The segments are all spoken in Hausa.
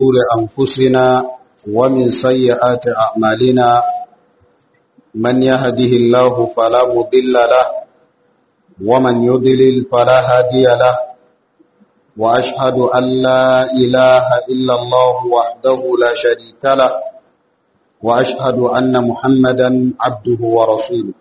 شرور أنفسنا ومن سيئات أعمالنا من يهده الله فلا مضل له ومن يضلل فلا هادي له وأشهد أن لا إله إلا الله وحده لا شريك له وأشهد أن محمدا عبده ورسوله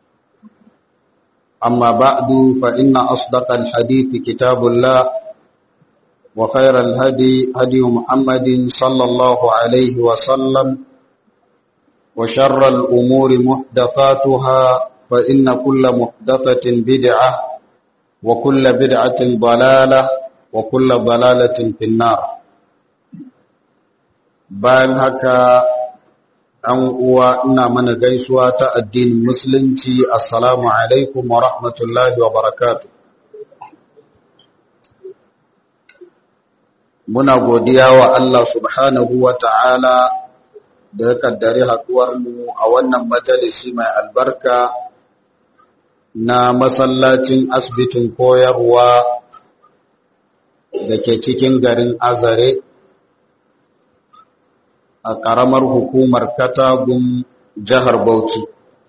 أما بعد فإن أصدق الحديث كتاب الله وخير الهدي هدي محمد صلى الله عليه وسلم وشر الأمور محدثاتها فإن كل محدثة بدعة وكل بدعة ضلالة وكل ضلالة في النار bayan haka an uwa ina mana gaisuwa ta addinin musulunci assalamu alaikum wa rahmatullahi wa barakatuh muna godiya wa Allah subhanahu wa ta'ala da ya kaddari mu a wannan majalisi mai albarka na masallacin asibitin koyarwa da ke cikin garin azare a ƙaramar hukumar katagun jihar bauchi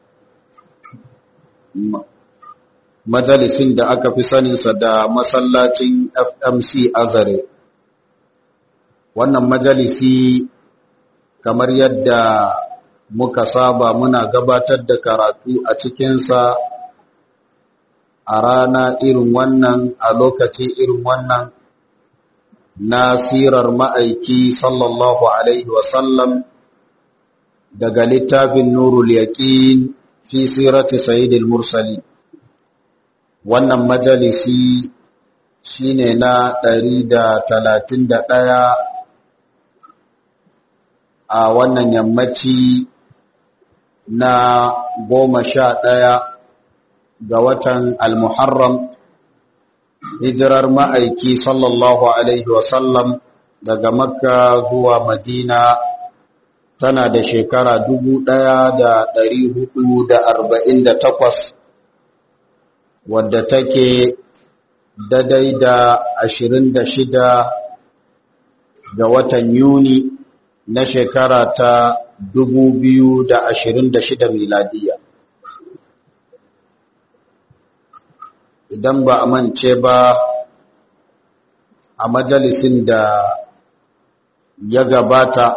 majalisin da aka fi saninsa da masallacin fmc azare wannan majalisi kamar yadda muka saba muna gabatar da karatu a cikinsa a rana irin wannan a lokaci irin wannan na sirar ma'aiki sallallahu alaihi wasallam daga littafin nurul yaqin fi sirati sayyidil mursali wannan majalisi shine na 131 a wannan yammaci na goma sha ɗaya ga watan al-muharram hijirar ma'aiki sallallahu alaihi wasallam daga makka zuwa madina tana da shekara dubu ɗaya da ɗari hudu da arba'in da takwas wadda take dadai da ashirin da shida ga watan yuni na shekara ta dubu biyu da ashirin da shida miladiya idan ba a mance ba a majalisin da ya gabata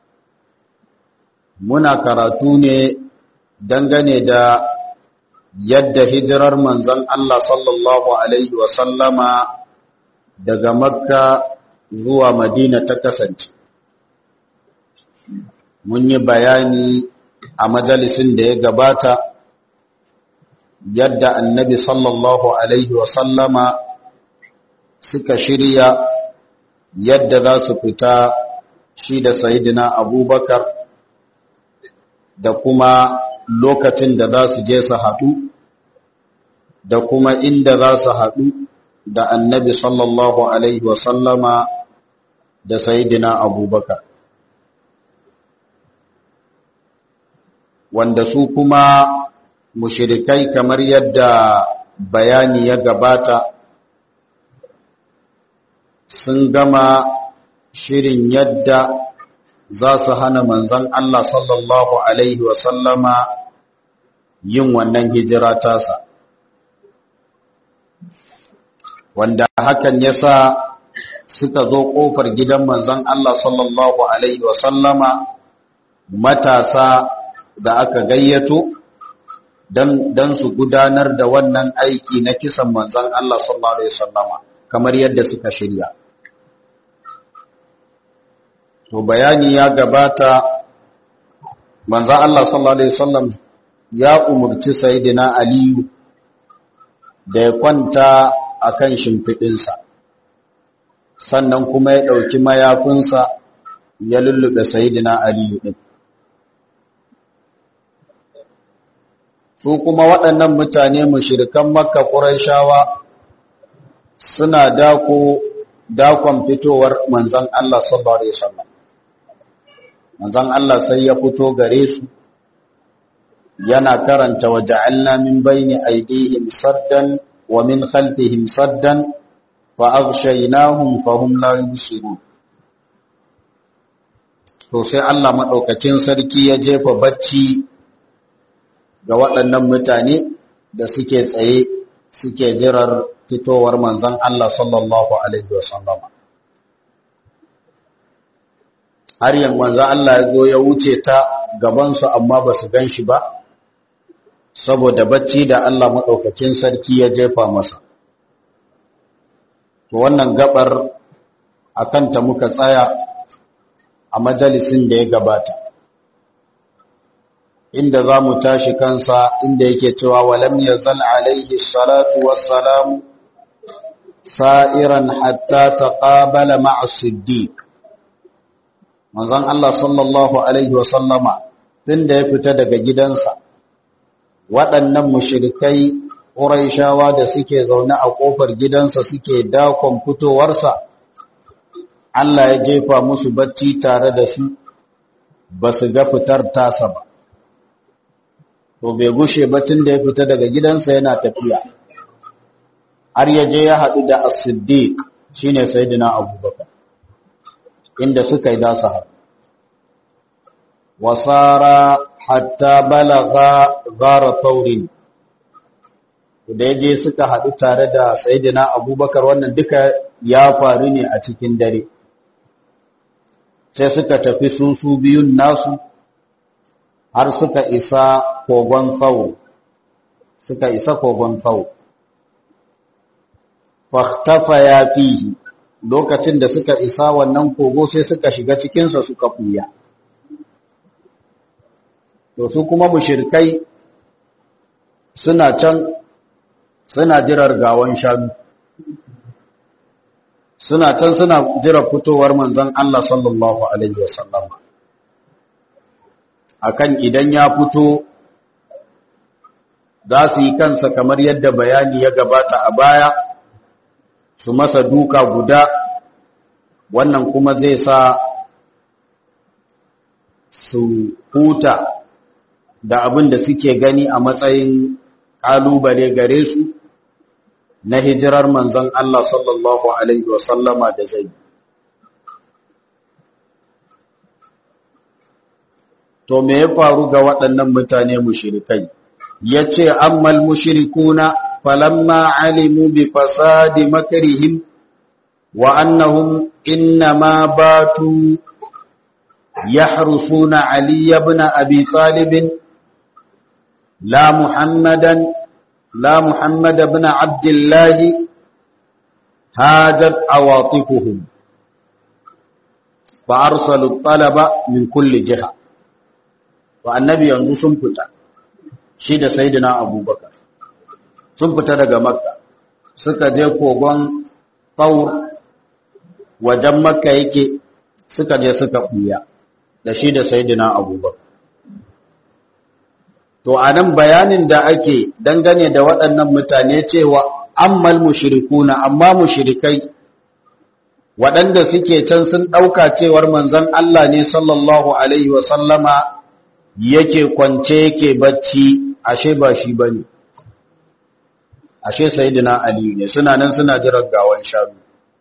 muna karatu ne dangane da yadda hijirar manzon Allah sallallahu Alaihi wasallama daga makka zuwa madina ta kasance mun yi bayani a majalisin da ya gabata yadda annabi sallallahu alaihi wasallama suka shirya yadda za su fita shi da sayidina abubakar da kuma lokacin da za su je su haɗu da kuma inda za su haɗu da annabi sallallahu alaihi wasallama da sayidina abubakar wanda su kuma mushirikai kamar yadda bayani ya gabata sun gama shirin yadda za su hana manzan Allah sallallahu Alaihi wasallama yin wannan hijira tasa wanda hakan ya sa suka zo ƙofar gidan manzan Allah sallallahu Alaihi wasallama matasa da aka gayyato don su gudanar da wannan aiki na kisan manzan Allah sallallahu Alaihi wasallama kamar yadda suka shirya. To bayani ya gabata manzan Allah sallallahu Alaihi wasallam ya umarci Sayyidina Aliyu da ya kwanta a kan shimfiɗinsa, sannan kuma ya ɗauki mayafinsa ya lullube Sayyidina Aliyu ɗin. su kuma waɗannan mutane mushirikan makka ƙuraishawa suna dako dakon fitowar manzan Allah sallallahu alaihi wasallam manzan Allah sai ya fito gare su yana karanta waja'alna min bayni aydihim saddan wa min khalfihim saddan fa aghshaynahum fa hum la yubsirun to sai Allah maɗaukakin sarki ya jefa bacci ga waɗannan mutane da suke tsaye suke jirar fitowar manzon Allah sallallahu alaihi wasallam har yan manzon Allah ya zo ya wuce ta gabansu amma ba su gan shi ba saboda bacci da Allah maɗaukakin sarki ya jefa masa to wannan gabar a kanta muka tsaya a majalisin da ya gabata inda za mu tashi kansa inda yake cewa walam ya zan alaihi salatu wassalamu sa'iran hatta ta ƙabala ma'asiddiq manzon Allah sallallahu alaihi wasallama tun da ya fita daga gidansa waɗannan mushirikai ƙuraishawa da suke zaune a ƙofar gidansa suke dakon fitowarsa Allah ya jefa musu bacci tare da su ba su ga fitar tasa ba to bai gushe batun da ya fita daga gidansa yana tafiya har ya je ya haɗu da as-siddiq shine sayyidina abubakar inda suka yi dasa haɗu wasara hatta balaga gara taurin da ya je suka haɗu tare da sayidina abubakar wannan duka ya faru ne a cikin dare sai suka tafi su su biyun nasu har suka isa kogon tsawo suka isa kogon tsawo fahtafa ya fi lokacin da suka isa wannan kogo sai suka shiga cikinsa suka fuya to su kuma mushirkai suna can suna jirar gawan shanu suna can suna jirar fitowar manzon Allah sallallahu alaihi wasallam akan idan ya fito za su yi kansa kamar yadda bayani ya gabata a baya su masa duka guda wannan kuma zai sa su huta da abin da suke gani a matsayin ƙalubale gare su na hijirar manzon Allah sallallahu Alaihi wasallama da zai. To me ya faru ga waɗannan mutane mushirikai? Ya ce, Ammal mushirikuna falamma alimu bi fasadi makarihim wa annahum innama batu يحرسون علي بن أبي طالب لا محمدا لا محمد بن عبد الله هاجت عواطفهم فأرسلوا الطلب من كل جهة والنبي yanzu sun fita shi da sayyidina abubakar sun fita daga makka suka je kogon faur wajen makka yake suka je suka buya da shi da sayyidina abubakar To, a nan bayanin da ake dangane da waɗannan mutane cewa ammal mushrikuna amma mushrikai waɗanda suke can sun ɗauka cewar manzon Allah ne sallallahu Alaihi wasallama yake kwance yake bacci ashe ba shi ba ne, ashe sayidina Aliyu ne suna nan suna jiran gawan shanu.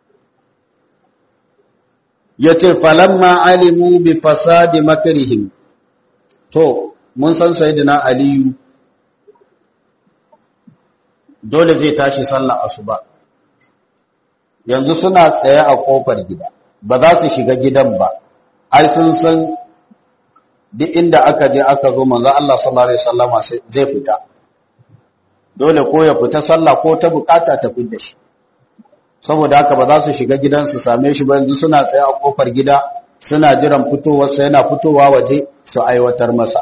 Ya ce, falamma alimu bi fasadi makarihim, to, mun san sayyidina aliyu dole zai tashi sallah asuba yanzu suna tsaye a kofar gida ba za su shiga gidan ba ai sun san duk inda aka je aka zo manzo Allah sallallahu alaihi wasallama zai fita dole ko ya fita sallah ko ta bukata ta fita shi saboda haka ba za su shiga gidan su same shi ba yanzu suna tsaye a kofar gida suna jiran fitowarsa yana fitowa waje su aiwatar masa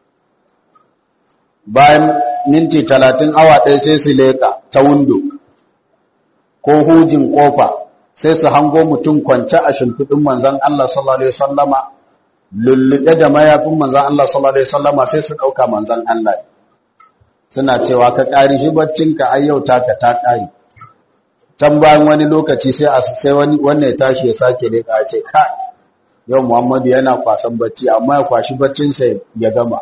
bayan minti talatin awa ɗaya sai su leƙa ta windo ko hujin ƙofa sai su hango mutum kwance a shimfiɗin manzan Allah sallallahu Alaihi wasallama lulluɗe da mayafin manzan Allah sallallahu Alaihi wasallama sai su ɗauka manzan Allah suna cewa ka ƙari shi baccinka ai yau taka ta ƙari can bayan wani lokaci sai a sai wani wannan ya tashi ya sake leƙa ce ka yau Muhammadu yana kwasan bacci amma ya kwashi baccinsa ya gama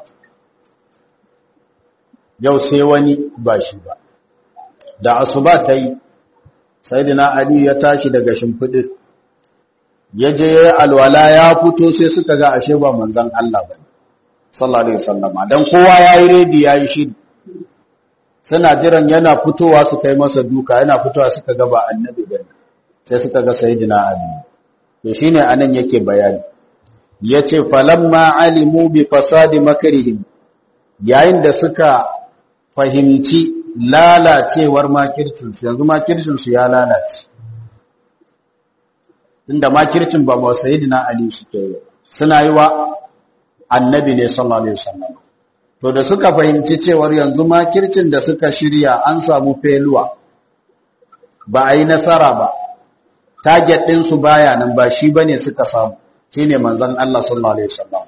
yau sai wani ba shi ba da asuba ta yi sayyidina ali ya tashi daga shimfiɗin ya je alwala ya fito sai suka ga ashe ba manzon Allah ba sallallahu alaihi wasallam dan kowa yayi redi yayi shi suna jiran yana fitowa su kai masa duka yana fitowa suka ga ba annabi ba sai suka ga sayyidina ali to shine anan yake bayani yace falamma alimu bi fasadi makrihim yayin da suka fahimci lalacewar makircin su yanzu makircin su ya lalace tunda makircin ba ba sayyidina ali suke yi suna yi wa annabi ne sallallahu alaihi wasallam to da suka fahimci cewar yanzu makircin da suka shirya an samu feluwa ba a yi nasara ba target din su baya nan ba shi bane suka samu shine manzon Allah sallallahu alaihi wasallam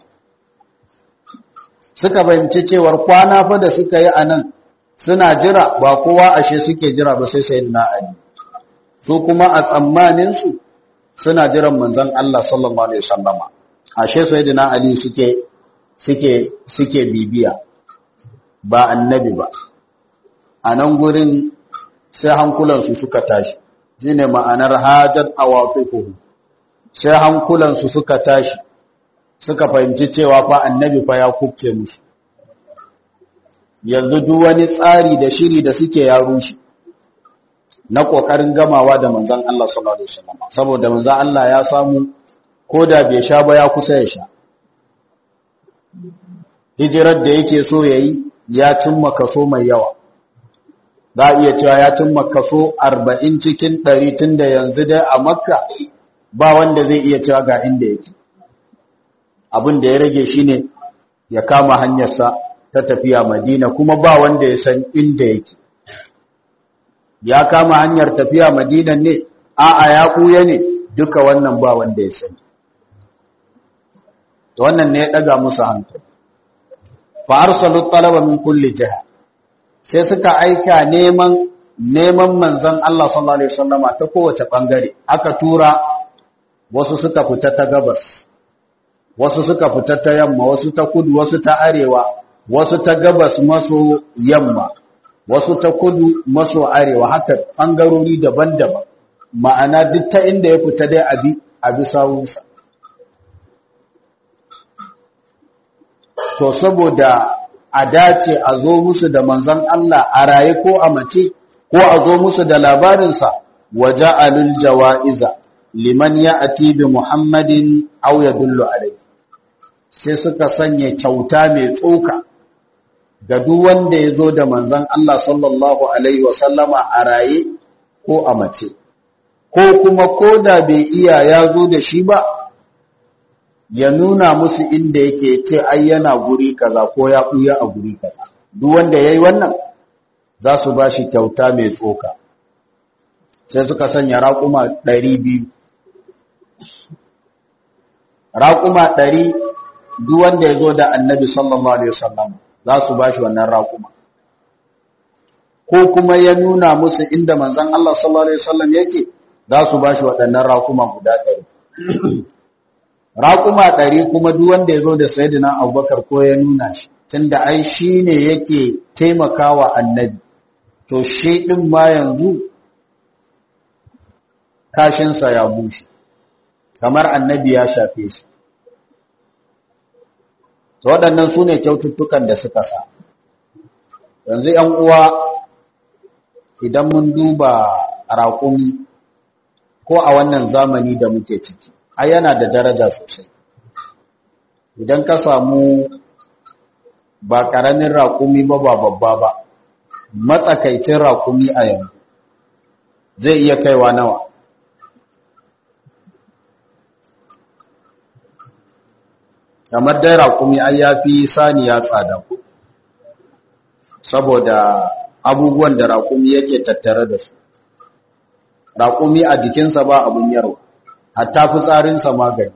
suka fahimci cewar kwana fa da suka yi anan suna jira ba kowa ashe suke jira ba sai sayyidina ali su kuma a tsammanin su suna jiran manzon Allah sallallahu alaihi wasallam ashe sayyidina ali suke suke suke bibiya ba annabi ba a nan gurin sai hankulansu suka tashi shine ma'anar hajat awaqifuhu sai hankulansu suka tashi suka fahimci cewa fa annabi fa ya kubce musu yanzu duk wani tsari da shiri da suke ya rushe na kokarin gamawa da manzon Allah sallallahu alaihi wasallam saboda manzon Allah ya samu koda bai sha ba ya kusa ya sha hijirar da yake so yayi ya cimma kaso mai yawa za a iya cewa ya cimma kaso 40 cikin 100 tunda yanzu dai a makka ba wanda zai iya cewa ga inda yake abin da ya rage shine ya kama hanyarsa ta tafiya madina kuma ba wanda ya san inda yake ya kama hanyar tafiya madina ne a'a ya kuya ne duka wannan ba wanda ya sani wannan ne ya daga musu hankali fa arsalu talaba min kulli jiha sai suka aika neman neman manzon Allah sallallahu alaihi wasallama ta kowace bangare aka tura wasu suka fita ta gabas wasu suka fita ta yamma wasu ta kudu wasu ta arewa wasu ta gabas maso yamma wasu ta kudu maso arewa haka bangarori daban-daban ma'ana duk ta inda ya fita dai abi abi sawunsa to saboda a dace a zo musu da manzon Allah a raye ko a mace ko a zo musu da labarinsa waje alul jawa'iza liman ya ati bi muhammadin aw yadullu alai sai suka sanya kyauta mai tsoka ga duk wanda ya zo da manzon Allah sallallahu alaihi wasallama a raye ko a mace ko kuma koda bai iya ya zo da shi ba ya nuna musu inda yake ce ai yana guri kaza ko ya buya a guri kaza duk wanda yayi wannan za su bashi kyauta mai tsoka sai suka sanya raƙuma 200 raƙuma 100 duk wanda ya zo da annabi sallallahu alaihi wasallam za su bashi wannan raƙuma ko kuma ya nuna musu inda manzon Allah sallallahu alaihi wasallam yake za su bashi waɗannan raƙuma guda 100 raƙuma ɗari kuma duk wanda ya zo da sayidina abubakar ko ya nuna shi tunda ai shi ne yake taimakawa annabi to shi ɗin ma yanzu kashinsa ya bushe kamar annabi ya shafe shi to waɗannan su ne kyaututtukan da suka sa yanzu ‘yan uwa idan mun duba raƙumi ko a wannan zamani da muke ciki ai yana da daraja sosai idan ka samu ba ƙaramin raƙumi ba ba babba ba matsakaicin raƙumi a yanzu zai iya kaiwa nawa kamar dai raƙumi ai ya fi saniya tsada ku saboda abubuwan da raƙumi yake tattare da su raƙumi a jikinsa ba abun yarwa hatta fitsarinsa magani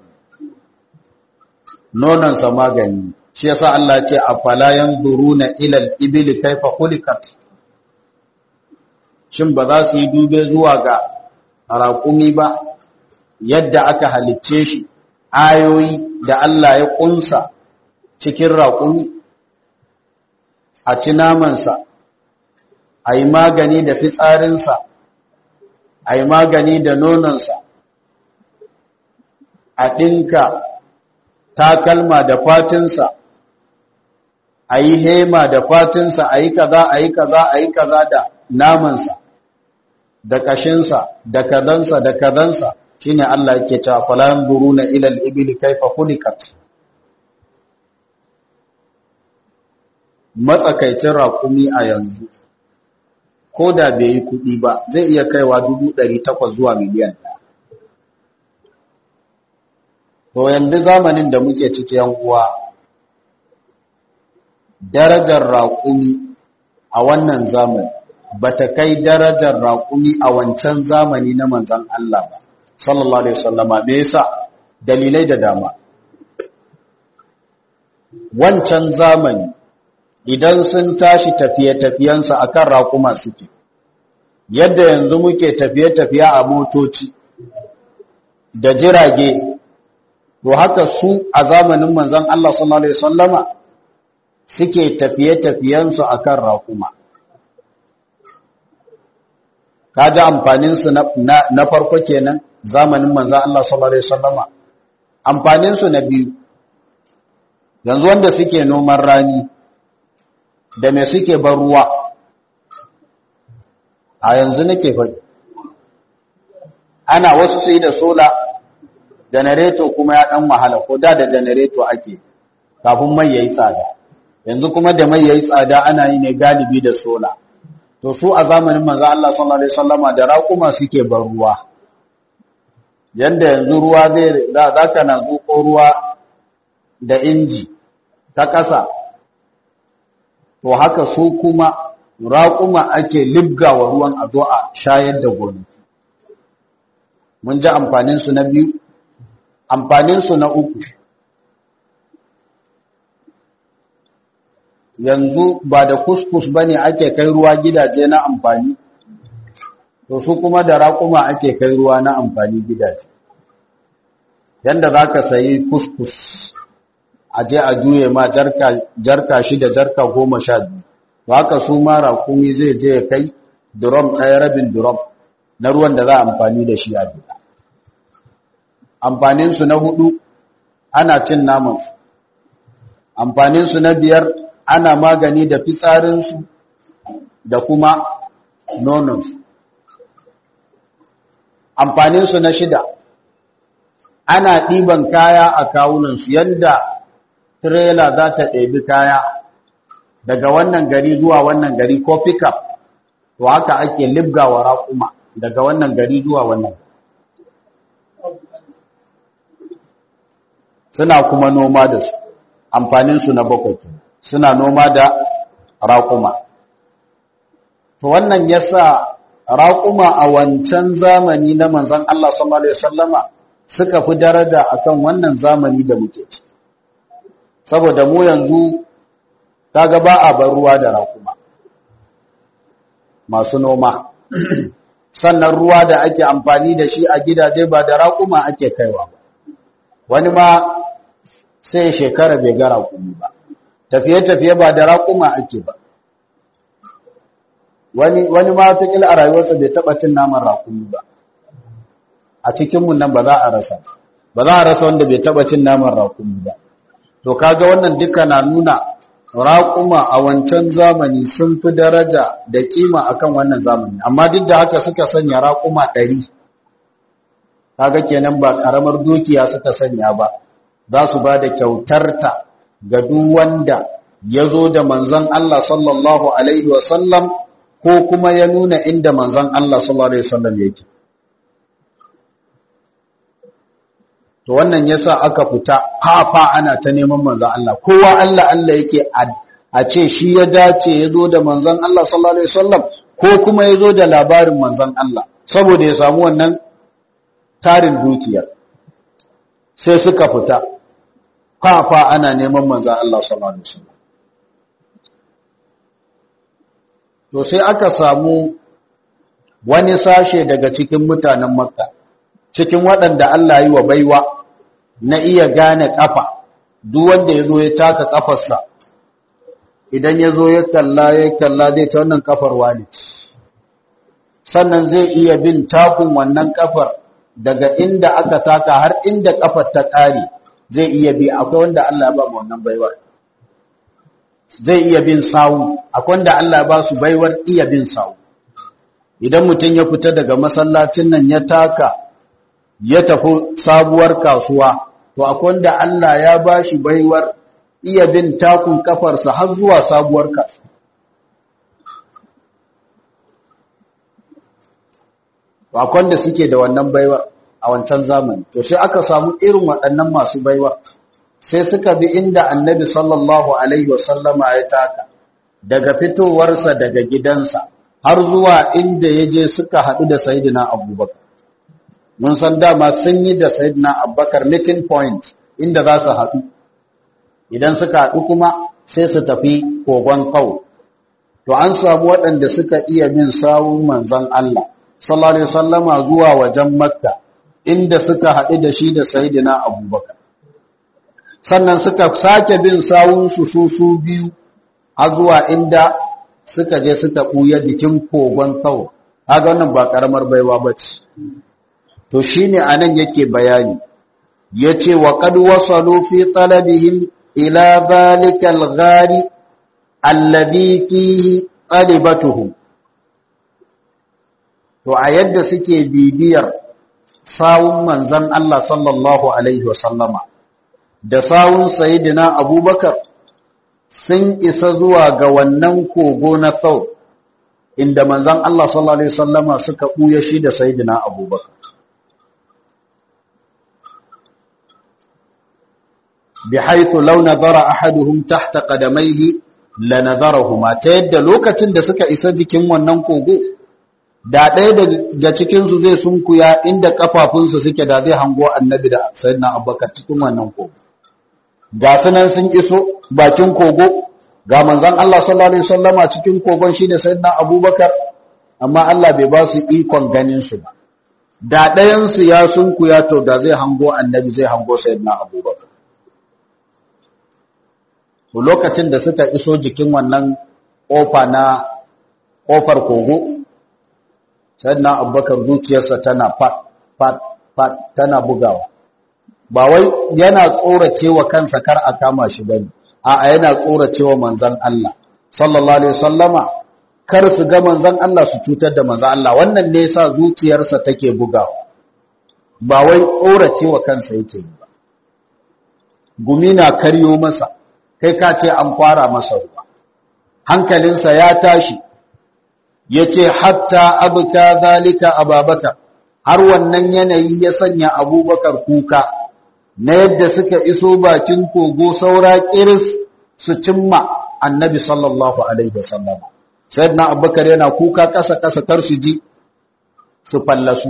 nonansa magani shi yasa Allah ce afala yanzuruna ila al-ibli kayfa khuliqat shin ba za su yi dube zuwa ga raƙumi ba yadda aka halicce shi ayoyi da Allah ya kunsa cikin raƙumi a ci namansa a yi magani da fitsarinsa a yi magani da nonansa a ɗinka takalma da fatinsa a yi hema da fatinsa a yi kaza a yi kaza a yi kaza da namansa da ƙashinsa da kazansa da kazansa shi ne Allah yake cewa falayan buru na ilal ibili kaifa hulikat matsakaicin raƙumi a yanzu ko da bai yi kuɗi ba zai iya kaiwa dubu ɗari takwas zuwa miliyan ɗaya to yanzu zamanin da muke ciki yan uwa darajar raƙumi a wannan zamani ba ta kai darajar raƙumi a wancan zamani na manzan Allah ba sallallahu alaihi wasallama me yasa dalilai da dama wancan zamani idan sun tashi tafiye-tafiyensa akan raƙuma suke yadda yanzu muke tafiye-tafiye a motoci da jirage to haka su a zamanin manzan Allah sallallahu alaihi wasallama suke tafiye-tafiyensu akan raƙuma kaji amfaninsu na farko kenan zamanin manzan Allah sallallahu Alaihi wasallama amfaninsu na biyu yanzu wanda suke noman rani da mai suke bar ruwa a yanzu nake faɗi ana wasu sai da sola janareto kuma ya ɗan wahala ko da da janareto ake kafin mai yayi tsada yanzu kuma da mai yayi tsada ana yi ne galibi da sola to su a zamanin manzo Allah sallallahu alaihi wasallama da raƙuma suke bar ruwa yanda yanzu ruwa zai za ka na zuƙo ruwa da inji ta ƙasa to haka su kuma raƙuma ake libgawa ruwan a zo a shayar da gonaki mun ji amfaninsu na biyu amfaninsu na uku yanzu ba da kuskus ba ne ake kai ruwa gidaje na amfani to su kuma da raƙuma ake kai ruwa na amfani gidaje yanda za ka sayi kuskus a je a juye ma jarka shida jarka goma sha biyu to haka su ma raƙumi zai je ya kai durom ɗaya rabin durom na ruwan da za a amfani da shi a gida amfaninsu na hudu ana cin namansu amfaninsu na biyar ana magani da fitsarinsu da kuma nononsu amfaninsu na shida ana ɗiban kaya a kawunansu yadda tirela za ta ɗebi kaya daga wannan gari zuwa wannan gari ko pickup to haka ake libgawa raƙuma daga wannan gari zuwa wannan suna kuma noma da su amfaninsu na bakwai suna noma da raƙuma to wannan yasa raƙuma a wancan zamani na manzon Allah sallallahu alaihi wasallama suka fi daraja akan wannan zamani da muke ciki saboda mu yanzu kaga ba a bar ruwa da raƙuma masu noma sannan ruwa da ake amfani da shi a gidaje ba da raƙuma ake kaiwa ba wani ma sai shekara bai ga raƙumi ba tafiye-tafiye ba da raƙuma ake ba wani wani ma watakila a rayuwarsa bai taɓa cin naman raƙumi ba a cikinmu nan ba za a rasa ba za a rasa wanda bai taɓa cin naman raƙumi ba to kaga wannan duka na nuna raƙuma a wancan zamani sun fi daraja da ƙima akan wannan zamani amma duk da haka suka sanya raƙuma ɗari kaga kenan ba ƙaramar dukiya suka sanya ba za su ba da kyautarta ga duk wanda ya zo da manzon Allah sallallahu alaihi wasallam ko kuma ya nuna inda manzon Allah sallallahu alaihi wasallam yake to wannan yasa aka fita fafa ana ta neman manzon Allah kowa Allah Allah yake a ce shi ya dace ya zo da manzon Allah sallallahu alaihi wasallam ko kuma ya zo da labarin manzon Allah saboda ya samu wannan tarin dukiyar sai suka fita fafa ana neman manzon Allah sallallahu alaihi wasallam to sai aka samu wani sashe daga cikin mutanen makka cikin waɗanda Allah yi wa baiwa na iya gane ƙafa duk wanda ya zo ya taka ƙafarsa idan ya zo ya kalla ya kalla zai ta wannan ƙafar wani sannan zai iya bin takun wannan ƙafar daga inda aka taka har inda kafar ta kare zai iya bi akwai wanda Allah ya ba mu wannan baiwar zai iya bin sawu akwai wanda Allah ya ba su baiwar iya bin sawu idan mutum ya fita daga masallacin nan ya taka ya tafi sabuwar kasuwa to akwai wanda Allah ya ba shi baiwar iya bin takun kafarsa har zuwa sabuwar kasuwa akwai wanda suke da wannan baiwar a wancan zamani to sai aka samu irin waɗannan masu baiwa sai suka bi inda annabi sallallahu alaihi wasallama ya taka daga fitowarsa daga gidansa har zuwa inda ya je suka haɗu da sayidina abubakar mun san dama sun yi da sayidina abubakar meeting point inda za su haɗu idan suka haɗu kuma sai su tafi kogon kawo to an samu waɗanda suka iya bin sawun manzon Allah sallallahu alaihi wasallama zuwa wajen makka inda suka haɗu da shi da sayidina abubakar sannan suka sake bin sawunsu su su biyu har zuwa inda suka je suka ɓuya jikin kogon kawo haga wannan ba ƙaramar baiwa ba ce to shi ne a nan yake bayani ya ce wa kad wasalu fi talabihim ila zalikal ghari alladhi fihi qalibatuhum to a yadda suke bibiyar sawun manzan Allah sallallahu Alaihi wasallama da sawun sayidina abubakar sun isa zuwa ga wannan kogo na sau inda manzan Allah sallallahu Alaihi wasallama suka ɓuya shi da sayidina abubakar bi haithu law nazara ahaduhum tahta qadamaihi la nazarahuma ta yadda lokacin da suka isa jikin wannan kogo da ɗaya daga cikinsu zai sunkuya inda ƙafafunsu suke da zai hango annabi da sayyidina abubakar cikin wannan kogo ga sunan sun iso bakin kogo ga manzon Allah sallallahu alaihi wasallama cikin kogon shi da sayyidina abubakar amma Allah bai ba su ikon ganin su ba da ɗayan su ya sunkuya to da zai hango annabi zai hango sayyidina abubakar to lokacin da suka iso jikin wannan kofa na kofar kogo sannan abubakar zuciyarsa tana fat fat fat tana bugawa ba wai yana tsoracewa kansa kar a kama shi bane a'a yana tsoracewa manzon Allah sallallahu alaihi wasallama kar su ga manzon Allah su cutar da manzon Allah wannan ne yasa zuciyarsa take bugawa ba wai tsoracewa kansa yake yi ba gumi na karyo masa kai ka ce an fara masa ruwa hankalinsa ya tashi yace hatta abka zalika ababakar har wannan yanayi ya sanya abubakar kuka na yadda suka iso bakin kogo saura kiris su cimma annabi sallallahu alaihi wasallam sayyidina abubakar yana kuka kasa kasa kar su ji su fallasu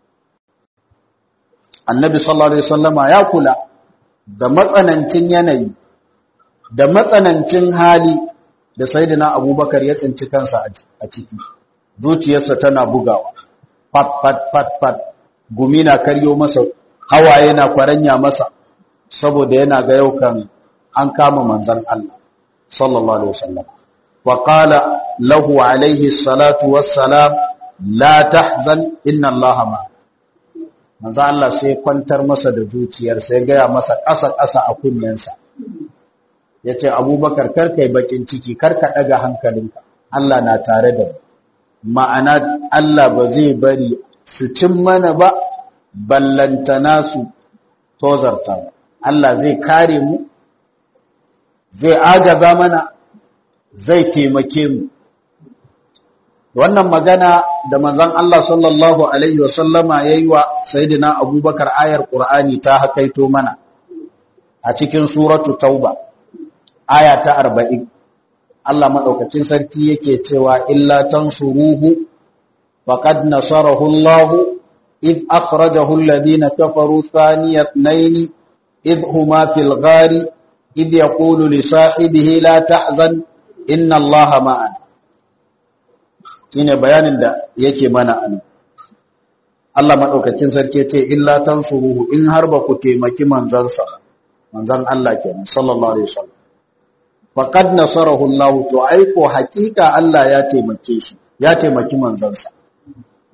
annabi sallallahu alaihi wasallam ya kula da matsanancin yanayi da matsanancin hali da sayyidina abubakar ya tsinci kansa a ciki zuciyarsa tana bugawa fat fat fat fat gumi na karyo masa hawaye na kwaranya masa saboda yana ga yau kan an kama manzon Allah sallallahu alaihi wasallam wa qala lahu alaihi salatu wassalam la tahzan inna Allah ma manzon Allah sai kwantar masa da zuciyarsa ya gaya masa ƙasa ƙasa a kunnensa ya ce abubakar karkai bakin ciki karka ɗaga hankalinka Allah na tare da ma'ana Allah ba zai bari su cin mana ba ballantana su tozarta Allah zai kare mu zai agaza mana zai taimake mu wannan magana da manzon Allah sallallahu alaihi wasallama yayi wa sayyidina abubakar ayar qur'ani ta hakaito mana a cikin suratu tauba aya ta arba'in Allah maɗaukacin sarki yake cewa illa tansuruhu faqad nasarahu Allah id akhrajahu alladhina kafaru thaniya ithnain id huma fil ghari id yaqulu li sahibihi la tahzan inna Allah ma'ana shine bayanin da yake mana an Allah maɗaukacin sarki ce illa tansuruhu in har ba ku taimaki manzansa manzan Allah kenan sallallahu alaihi wasallam faqad nasarahu Allah to aiko hakika Allah ya taimake shi ya taimaki manzansa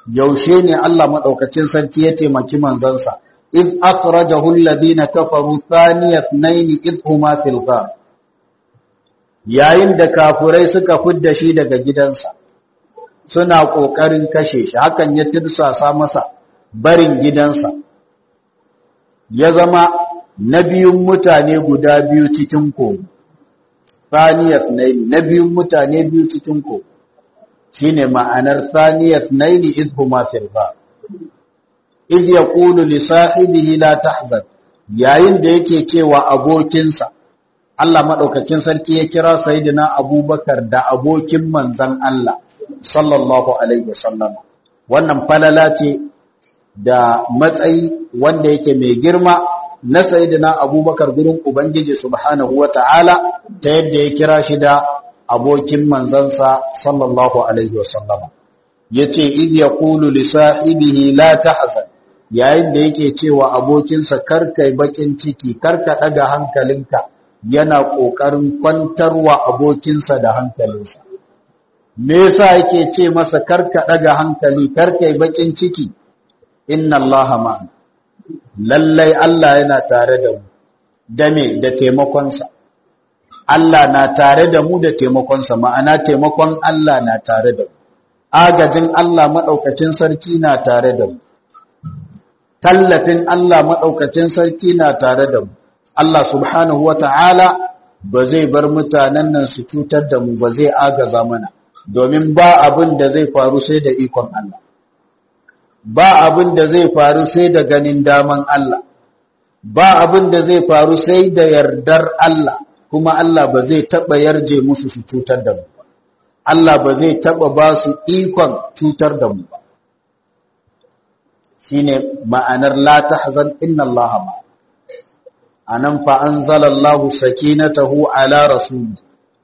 yaushe ne Allah madaukakin sarki ya taimaki manzansa id akhrajahu alladhina kafaru thaniyat nayn id huma fil ghar yayin da kafurai suka fidda shi daga gidansa suna kokarin kashe shi hakan ya tirsasa masa barin gidansa ya zama na biyun mutane guda biyu cikin kogo thaniyat nayn na biyun mutane biyu cikin kogo shine ma'anar thaniyat nayn id huma fil ghar id yaqulu li sahibihi la tahzan yayin da yake cewa abokinsa Allah madaukakin sarki ya kira sayyidina Abubakar da abokin manzon Allah sallallahu alaihi wasallam wannan falala ce da matsayi wanda yake mai girma na sayyidina Abubakar gurin Ubangiji subhanahu wata'ala ta yadda ya kira shi da abokin manzansa sallallahu alaihi wasallam yace id yaqulu li sahibihi la tahzan yayin da yake cewa abokinsa karkai bakin ciki karka daga hankalinka yana kokarin kwantarwa abokinsa da hankalinsa me yasa yake ce masa karka daga hankali karkai bakin ciki inna allaha ma'ana lallai Allah yana tare da mu da me da taimakonsa Allah na tare da mu da taimakonsa ma'ana taimakon Allah na tare da mu agajin Allah maɗaukacin sarki na tare da mu tallafin Allah maɗaukacin sarki na tare da mu Allah subhanahu wata'ala ba zai bar mutanen nan su cutar da mu ba zai agaza mana domin ba abin da zai faru sai da ikon Allah ba abin da zai faru sai da ganin daman Allah ba abin da zai faru sai da yardar Allah kuma Allah ba zai taɓa yarje musu su cutar da mu ba Allah ba zai taɓa ba su ikon cutar da mu ba shine ma'anar la tahzan inna Allah ma anan fa anzalallahu sakinatahu ala rasuli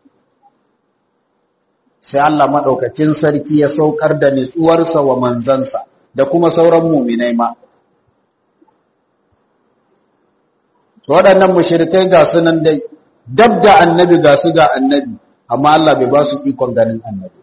sai Allah madaukakin sarki ya saukar da nitsuwarsa wa manzansa da kuma sauran muminai ma waɗannan mushrikai ga sunan dai dab da annabi ga su ga annabi amma Allah bai ba su ikon ganin annabi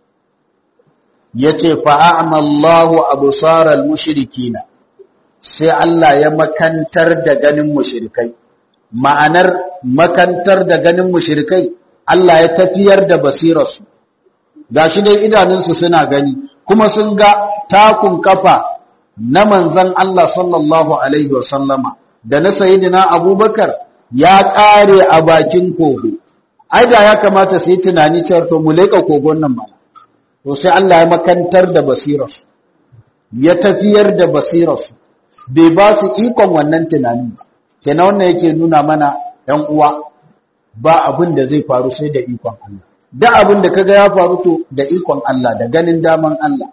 yace fa a'mallahu absaral mushrikina sai Allah ya makantar da ganin mushrikai ma'anar makantar da ganin mushrikai Allah ya tafiyar da basirarsu gashi dai idanunsu suna gani kuma sun ga takun kafa na manzan Allah sallallahu alaihi wasallama da na sayidina abubakar ya ƙare a bakin kogo ai da ya kamata su yi tunani cewar to mu leƙa kogon nan mana to sai Allah ya makantar da basirarsu ya tafiyar da basirarsu bai ba su ikon wannan tunanin ba kenan wannan yake nuna mana ‘yan uwa ba abin da zai faru sai da ikon Allah da abin da kaga ya faru to da ikon Allah da ganin daman Allah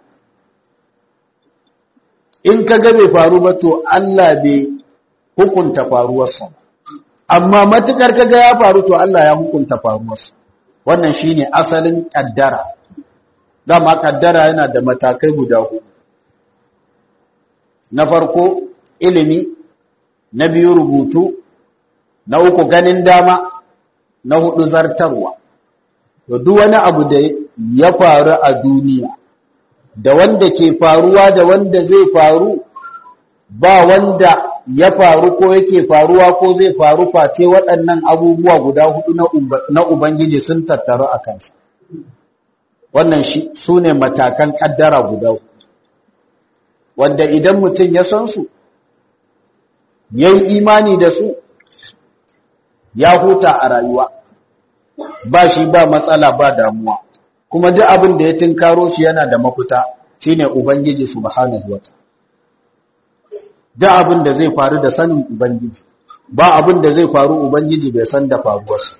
in kaga bai faru ba to Allah bai hukunta faruwarsa amma matukar kaga ya faru to Allah ya hukunta faruwarsa wannan shine asalin kaddara dama kaddara yana da matakai guda hudu na farko ilimi na biyu rubutu na uku ganin dama na hudu zartarwa to duk wani abu da ya faru a duniya da wanda ke faruwa da wanda zai faru ba wanda ya faru ko yake faruwa ko zai faru face waɗannan abubuwa guda hudu na ubangiji sun tattaru a kansa wannan su ne matakan ƙaddara guda hudu wanda idan mutum ya san su ya yi imani da su ya huta a rayuwa ba shi ba matsala ba damuwa kuma duk abin da ya tinkaro shi yana da mafita shine ubangiji subhanahu wa duk abin da zai faru da sanin ubangiji ba abin da zai faru ubangiji bai san da faruwarsa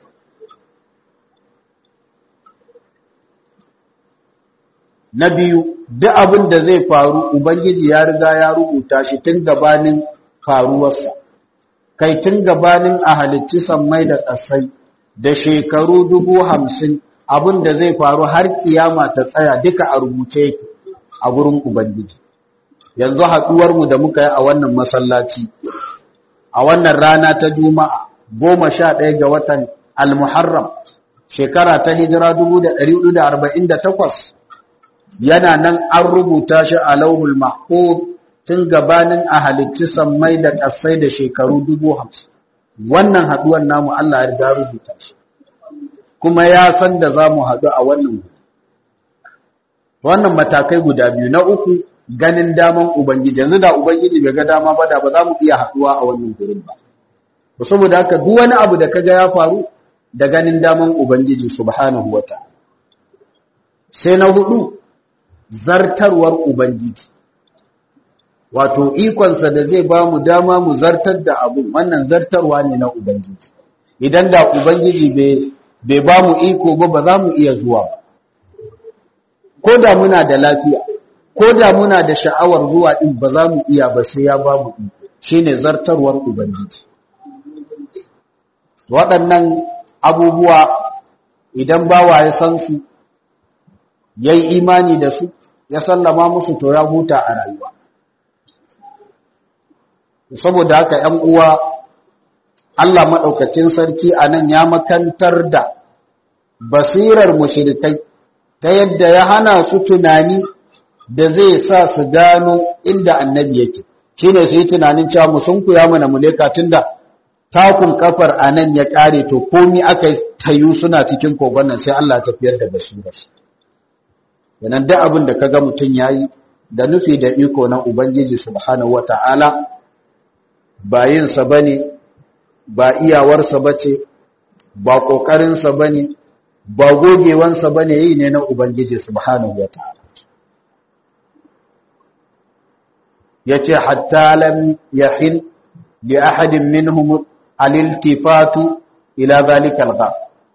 na biyu duk abin da zai faru ubangiji ya riga ya rubuta shi tun gabanin faruwarsa kai tun gabanin a halitti sammai da ƙasai da shekaru dubu hamsin abin da zai faru har kiyama ta tsaya duka a rubuce yake a gurin ubangiji yanzu haɗuwarmu da muka yi a wannan masallaci a wannan rana ta juma'a goma sha ɗaya ga watan almuharram shekara ta hijira dubu da ɗari da arba'in da takwas yana nan an rubuta shi a lauhul mahfuz tun gabanin a halicci sammai da ƙasai da shekaru dubu hamsin wannan haɗuwar namu Allah ya riga rubuta shi kuma ya san da za mu haɗu a wannan wannan matakai guda biyu na uku ganin daman ubangiji yanzu da ubangiji bai ga dama ba da ba za mu iya haɗuwa a wannan gurin ba saboda haka duk wani abu da kaga ya faru da ganin daman ubangiji subhanahu wata sai na hudu zartarwar ubangiji wato ikonsa da zai ba mu dama mu zartar da abu wannan zartarwa ne na ubangiji idan da ubangiji bai ba mu iko ba ba za mu iya zuwa ba ko da muna da lafiya ko da muna da sha'awar zuwa din ba za mu iya ba sai ya ba mu iko shine zartarwar ubangiji waɗannan abubuwa idan bawa ya san su yayi imani da su ya sallama musu to ya huta a rayuwa saboda haka ‘yan uwa Allah maɗaukacin sarki a nan ya makantar da basirar mushirikai ta yadda ya hana su tunani da zai sa su gano inda annabi yake shi ne su yi tunanin cewa musunku ya mana muleka tun da takun kafar a nan ya ƙare to komi aka tayu suna cikin kogon nan sai Allah tafiyar da basirar yanan duk abin da kaga mutum ya yi da nufi da iko na Ubangiji subhanahu wa ta'ala ba yinsa ba ne ba iyawarsa ba ce ba ƙoƙarinsa ba ne ba gogewansa ba ne yi ne na ubangiji subhanahu wa ta'ala ya ce hatta lam yahin li ahadin minhum aliltifatu ila zalikal gha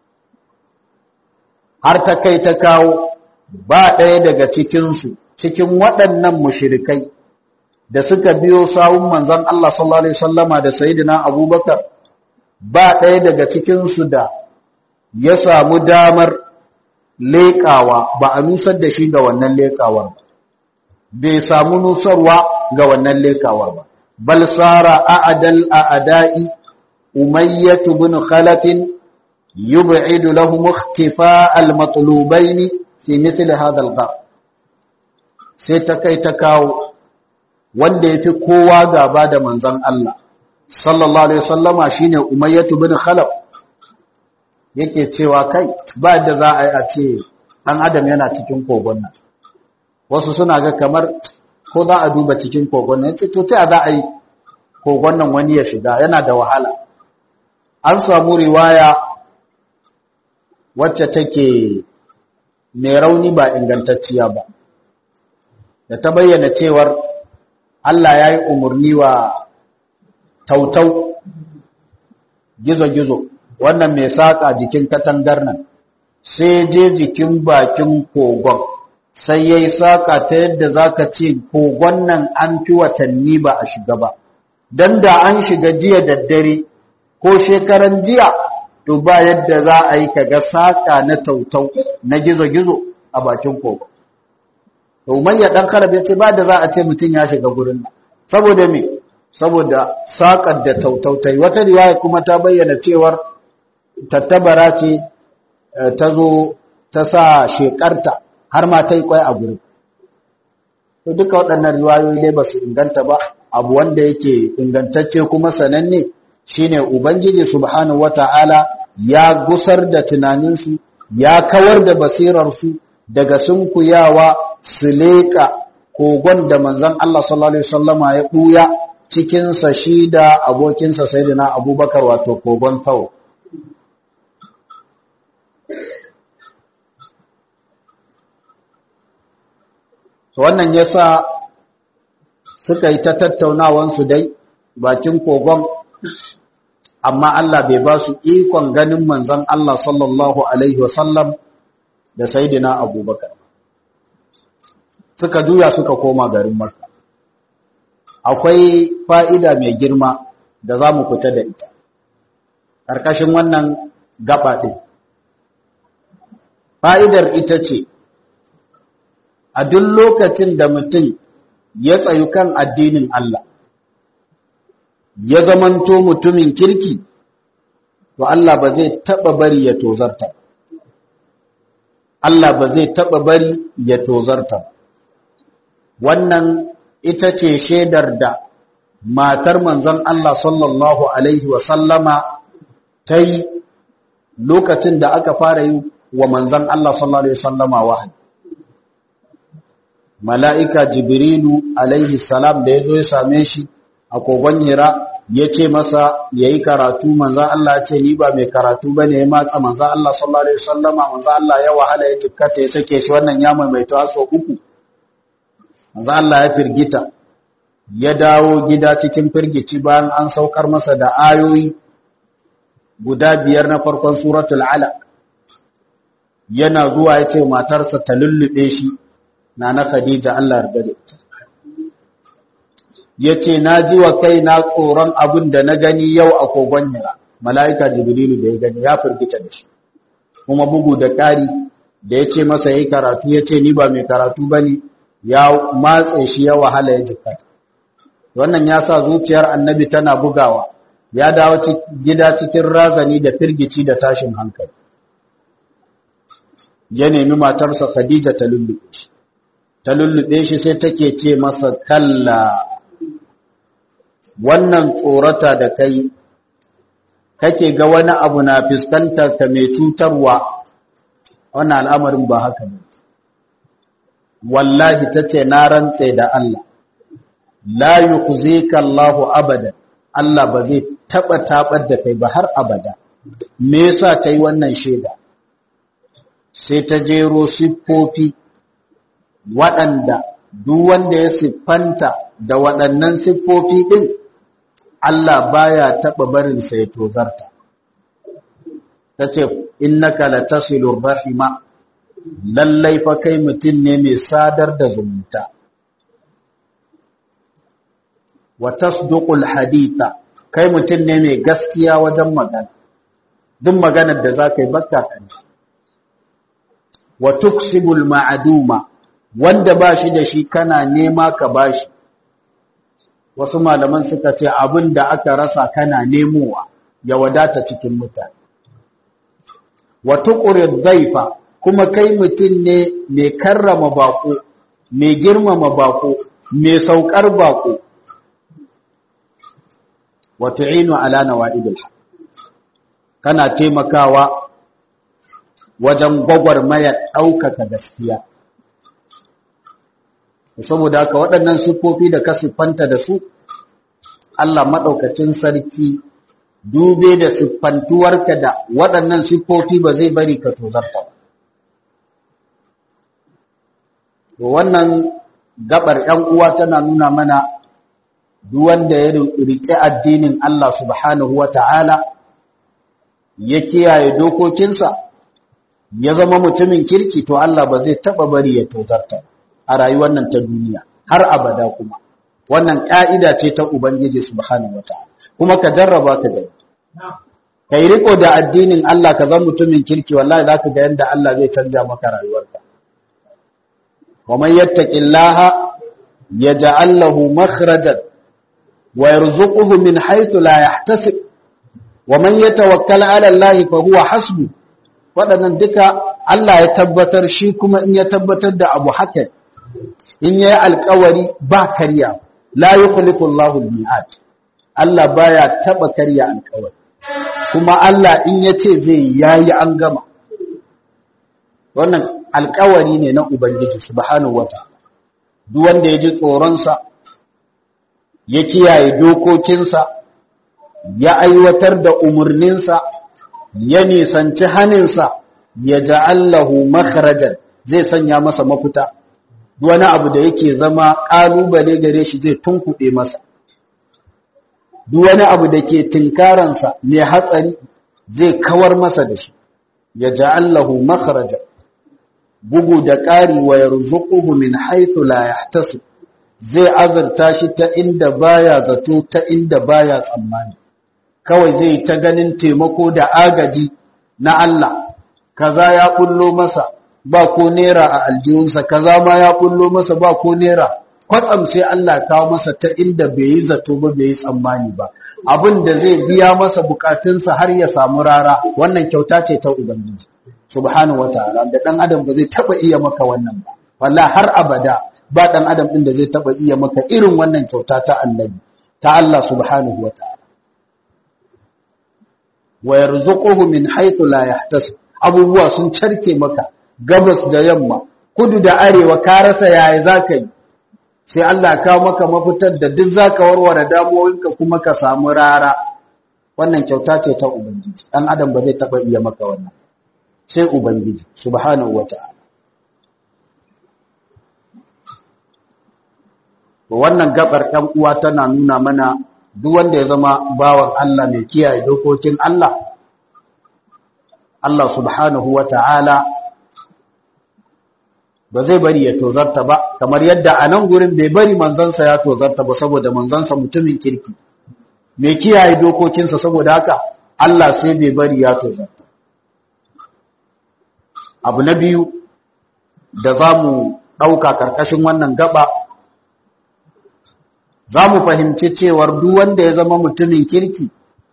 har ta kai ta kawo ba ɗaya daga cikinsu cikin waɗannan mushirikai da suka biyo sawun manzon Allah sallallahu alaihi wasallama da sayyidina Abubakar ba ɗaya daga cikin su da ya samu damar leƙawa ba a nusar da shi ga wannan leƙawar ba bai samu nusarwa ga wannan leƙawar ba bal sara a'dal a'da'i umayyah ibn khalaf yub'idu lahum ikhtifa al-matlubayn fi mithl hadha al-ghar sai ta kai ta kawo wanda ya fi kowa gaba da manzan Allah sallallahu alaihi wasallama shine umayyatu bin khalaf yake cewa kai ba da za a yi a ce ɗan adam yana cikin kogon nan wasu suna ga kamar ko za a duba cikin kogon nan to ta za a yi kogon nan wani ya shiga yana da wahala an samu riwaya wacce take mai rauni ba ingantacciya ba da ta bayyana cewar Allah ya yi umarni wa tautau gizo-gizo wannan mai saƙa jikin katangar nan sai je jikin bakin kogon sai ya yi saƙa ta yadda za ka ce kogon nan an fi watanni ba a shiga ba don da an shiga jiya da dare ko shekaran jiya to ba yadda za a yi kaga saƙa na tautau na gizo-gizo a bakin kogon to umayya dan karab ya ce ba da za a ce mutum ya shiga gurin nan saboda me saboda saƙar da tautautai wata riwaya kuma ta bayyana cewar tattabara ce ta zo ta sa shekarta har ma ta yi kwai a gurin to duka waɗannan riwayoyi dai ba su inganta ba abu wanda yake ingantacce kuma sananne shine ubangiji subhanahu wata'ala ya gusar da tunaninsu ya kawar da basirarsu daga sunkuyawa su leƙa kogon da manzon Allah sallallahu alaihi wasallama ya ɓuya cikinsa shi da abokinsa sayyidina abubakar wato kogon tau wannan yasa suka yi ta tattaunawansu dai bakin kogon amma Allah bai ba su ikon ganin manzon Allah sallallahu alaihi wasallam da sayyidina abubakar suka juya suka koma garin Makka akwai fa'ida mai girma da za mu fita da ita ƙarƙashin wannan gaba ɗin fa'idar ita ce a duk lokacin da mutum ya tsayu kan addinin Allah ya zamanto mutumin kirki to Allah ba zai taɓa bari ya tozarta Allah ba zai taɓa bari ya tozarta wannan ita ce shaidar da matar manzon Allah sallallahu Alaihi wasallama ta yi lokacin da aka fara yi wa manzon Allah sallallahu Alaihi wasallama wahayi mala'ika jibrilu alaihi salam da ya zo ya same shi a kogon hira ya ce masa ya yi karatu manzan Allah ce ni ba mai karatu ba ne ya matsa manzan Allah sallallahu Alaihi wasallama manzan Allah ya wahala ya jikkata ya sake shi wannan ya maimaita so uku manzan Allah ya firgita ya dawo gida cikin firgici bayan an saukar masa da ayoyi guda biyar na farkon suratul alaq yana zuwa ya ce matarsa ta lullube shi na na Khadija Allah yarda da ita yace na ji wa kai na tsoron abin da na gani yau a kogon Hira malaika Jibrilu da ya gani ya firgita da shi kuma bugu da ƙari da yace masa yayi karatu yace ni ba mai karatu bane ya matse shi ya wahala ya jikkata wannan ya sa zuciyar annabi tana bugawa ya dawo gida cikin razani da firgici da tashin hankali ya nemi matarsa Khadija ta lullube shi ta lullube shi sai take ce masa kalla wannan tsorata da kai kake ga wani abu na fuskantar ka mai cutarwa wannan al'amarin ba haka ne wallahi tace na rantse da Allah la yukhzika Allahu abadan Allah ba zai taba tabar da kai ba har abada me yasa tayi wannan sheda sai ta jero siffofi waɗanda duk wanda ya siffanta da waɗannan siffofi ɗin Allah baya taɓa barinsa ya tozarta ta ce innaka la tasilur rahima lallai fa kai mutum ne mai sadar da zumunta wa tasduqul haditha kai mutum ne mai gaskiya wajen magana duk maganar da zaka yi bakka kan wa tuksibul ma'aduma wanda ba shi da shi kana nema ka ba shi wasu malaman suka ce abin da aka rasa kana nemowa ya wadata cikin mutane wa tuqrid dhaifa kuma kai mutum ne mai karrama bako mai girmama bako mai saukar bako wa tu'inu ala nawa'idil haq kana taimakawa wajen gwagwarmayar ɗaukaka gaskiya saboda haka waɗannan siffofi da ka siffanta da su Allah maɗaukacin sarki dube da siffantuwarka da waɗannan siffofi ba zai bari ka tozarta ba wannan gabar ‘yan uwa tana nuna mana duk wanda ya riƙe addinin Allah subhanahu wa ta'ala ya kiyaye dokokinsa ya zama mutumin kirki to Allah ba zai taɓa bari ya tozarta a rayuwar nan ta duniya har abada kuma wannan ƙa'ida ce ta Ubangiji subhanahu wa ta'ala kuma ka jarraba ka gani ka yi riko da addinin Allah ka zama mutumin kirki wallahi za ka ga yadda Allah zai canja maka rayuwarka wa man yattaqillaha yaj'al lahu makhrajan wa yarzuquhu min haythu la yahtasib wa man yatawakkal 'ala Allah fa huwa hasbu waɗannan duka Allah ya tabbatar shi kuma in ya tabbatar da abu haka in yayi alƙawari ba karya la yukhlifu Allahu al-mi'ad Allah baya taba karya alƙawari kuma Allah in yace zai yayi an gama wannan alƙawari ne na Ubangiji subhanahu wataala duk wanda ya ji tsoron sa ya kiyaye dokokinsa ya aiwatar da umurninsa ya nisanci haninsa ya ja'allahu makharajan zai sanya masa mafita wani abu da yake zama ƙalubale gare shi zai tunkuɗe masa duk wani abu da ke tinkaransa mai hatsari zai kawar masa da shi ya ja'allahu makharajan bugu da ƙari wa yarzuquhu min haythu la yahtasib zai azurta shi ta inda baya zato ta inda baya tsammani kawai zai ta ganin taimako da agaji na Allah kaza ya kullo masa ba ko nera a aljihunsa kaza ma ya kullo masa ba ko nera kwatsam sai Allah kawo masa ta inda bai yi zato ba bai yi tsammani ba abin da zai biya masa bukatunsa har ya samu rara wannan kyauta ce ta ubangiji subhanahu wataala da dan adam ba zai taba iya maka wannan ba wallahi har abada ba dan adam din da zai taba iya maka irin wannan kyauta ta annabi ta Allah subhanahu wataala wa yarzuquhu min haythu la yahtasib abubuwa sun carke maka gabas da yamma kudu da arewa ka rasa yaya zaka yi sai Allah kawo maka mafitar da duk zaka warware damuwoyinka kuma ka samu rara wannan kyauta ce ta ubangiji dan adam ba zai taba iya maka wannan sai ubangiji subhanahu wata'ala wannan gabar ɗan uwa tana nuna mana duk wanda ya zama bawan Allah mai kiyaye dokokin Allah Allah subhanahu wata'ala ba zai bari ya tozarta ba kamar yadda a nan gurin bai bari manzansa ya tozarta ba saboda manzansa mutumin kirki mai kiyaye dokokinsa saboda haka Allah sai bai bari ya tozarta abu na biyu da za mu ɗauka ƙarƙashin wannan gaba za mu fahimci cewar duk wanda ya zama mutumin kirki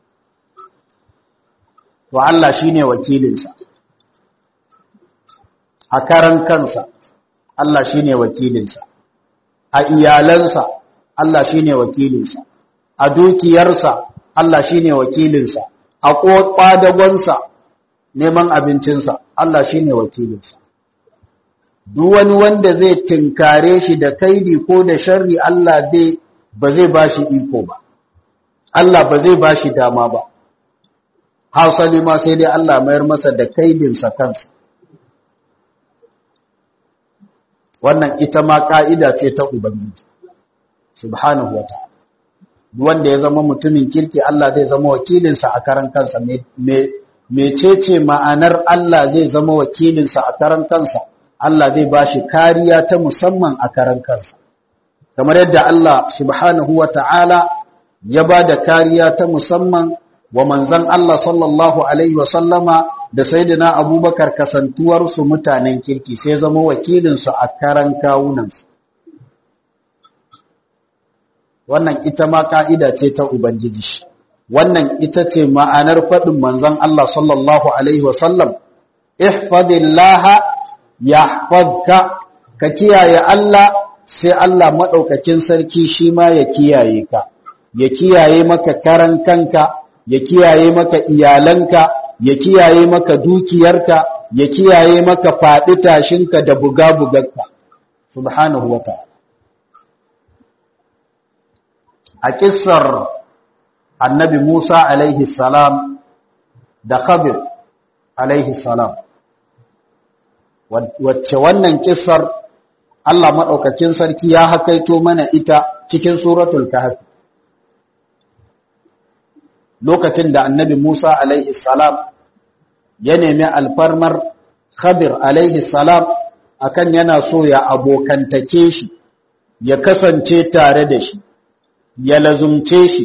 to Allah shi ne wakilinsa a karan kansa Allah shi ne wakilinsa a iyalansa Allah shi ne wakilinsa a dukiyarsa Allah shi ne wakilinsa a ƙwadagonsa neman abincinsa Allah shi ne wakilinsa duk wani wanda zai tinkare shi da kaidi ko da sharri Allah zai ba zai ba shi iko ba Allah ba zai ba shi dama ba hausali ma sai dai Allah mayar masa da kaidinsa kansa wannan ita ma ka'ida ce ta ubangiji subhanahu wa ta'ala wanda ya zama mutumin kirki Allah zai zama wakilinsa a karan kansa mecece ma'anar Allah zai zama wakilinsa a karan kansa Allah zai ba shi kariya ta musamman a karan kansa kamar yadda Allah subhanahu wa ta'ala ya ba da kariya ta musamman wa manzan Allah sallallahu Alaihi wasallama da saidina abubakar kasantuwarsu mutanen kirki sai zama wakilinsu a karan kawunansu. Wannan ita ma ka'ida ce ta Ubangiji. Wannan ita ce ma'anar faɗin manzan Allah sallallahu Alaihi wasallam, Ihfadillaha ya ka kiyaye Allah sai Allah maɗaukakin sarki shi ma ya kiyaye ka, ya kiyaye maka karan kanka, ya kiyaye maka iyalanka, ya kiyaye maka dukiyarka, ya kiyaye maka faɗi tashinka da buga-bugarka, subhanahu wa ta'ala. A ƙisar annabi Musa alaihi salam da Khabir alaihi salam, wacce wannan ƙisar Allah maɗaukakin sarki ya hakaito mana ita cikin suratul kahfi lokacin da annabi Musa alaihi salam ya nemi alfarmar Khadir alaihi salam akan yana so ya abokantake shi ya kasance tare da shi ya lazumce shi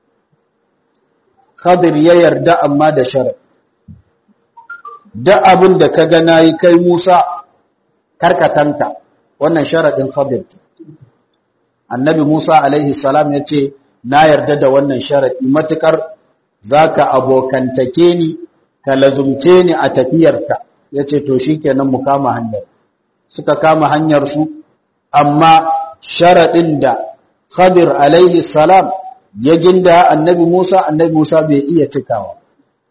Khadir ya yarda amma da shara da abin da ka ga nayi kai Musa karkatanka wannan sharadin Khadir annabi Musa alaihi salam ya ce na yarda da wannan sharadi matukar zaka abokantake ni ka lazumce ni a tafiyarka yace to shikenan mu kama hanyar suka kama hanyar su amma sharadin da Khadir alaihi salam ya ginda annabi Musa annabi Musa bai iya cikawa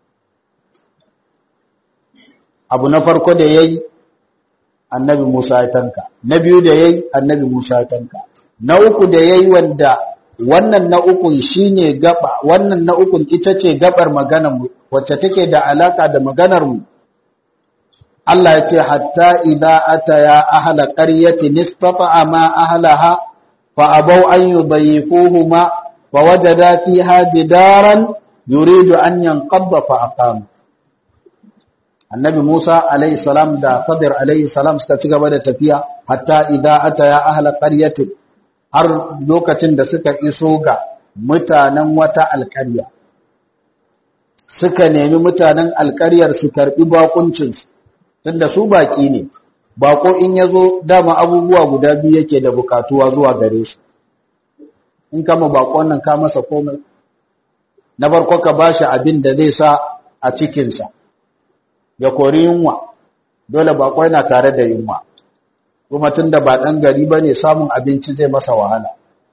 abu na farko da yayi annabi Musa ya tanka na biyu da yayi annabi Musa ya tanka na uku da yayi wanda wannan na ukun shine gaba wannan na ukun ita ce gabar maganar mu wacce take da alaka da maganar mu Allah ya ce hatta idza ataya ahla qaryatin istata'a ma ahlaha fa abaw an yudayifuhuma fa wajada fiha jidaran yuridu an yanqadda fa aqama annabi Musa alayhi salam da Khadir alayhi salam suka ci gaba da tafiya hatta idza ataya ahla qaryatin har lokacin da suka iso ga mutanen wata alƙarya suka nemi mutanen alƙaryar su karbi bakuncin su tunda su baki ne bako in yazo dama abubuwa guda biyu yake da bukatuwa zuwa gare shi in kama bakon nan ka masa komai na farko ka bashi abin da zai sa a cikinsa ya kori yunwa dole bako yana tare da yunwa kuma tunda ba ɗan gari ba ne samun abinci zai masa wahala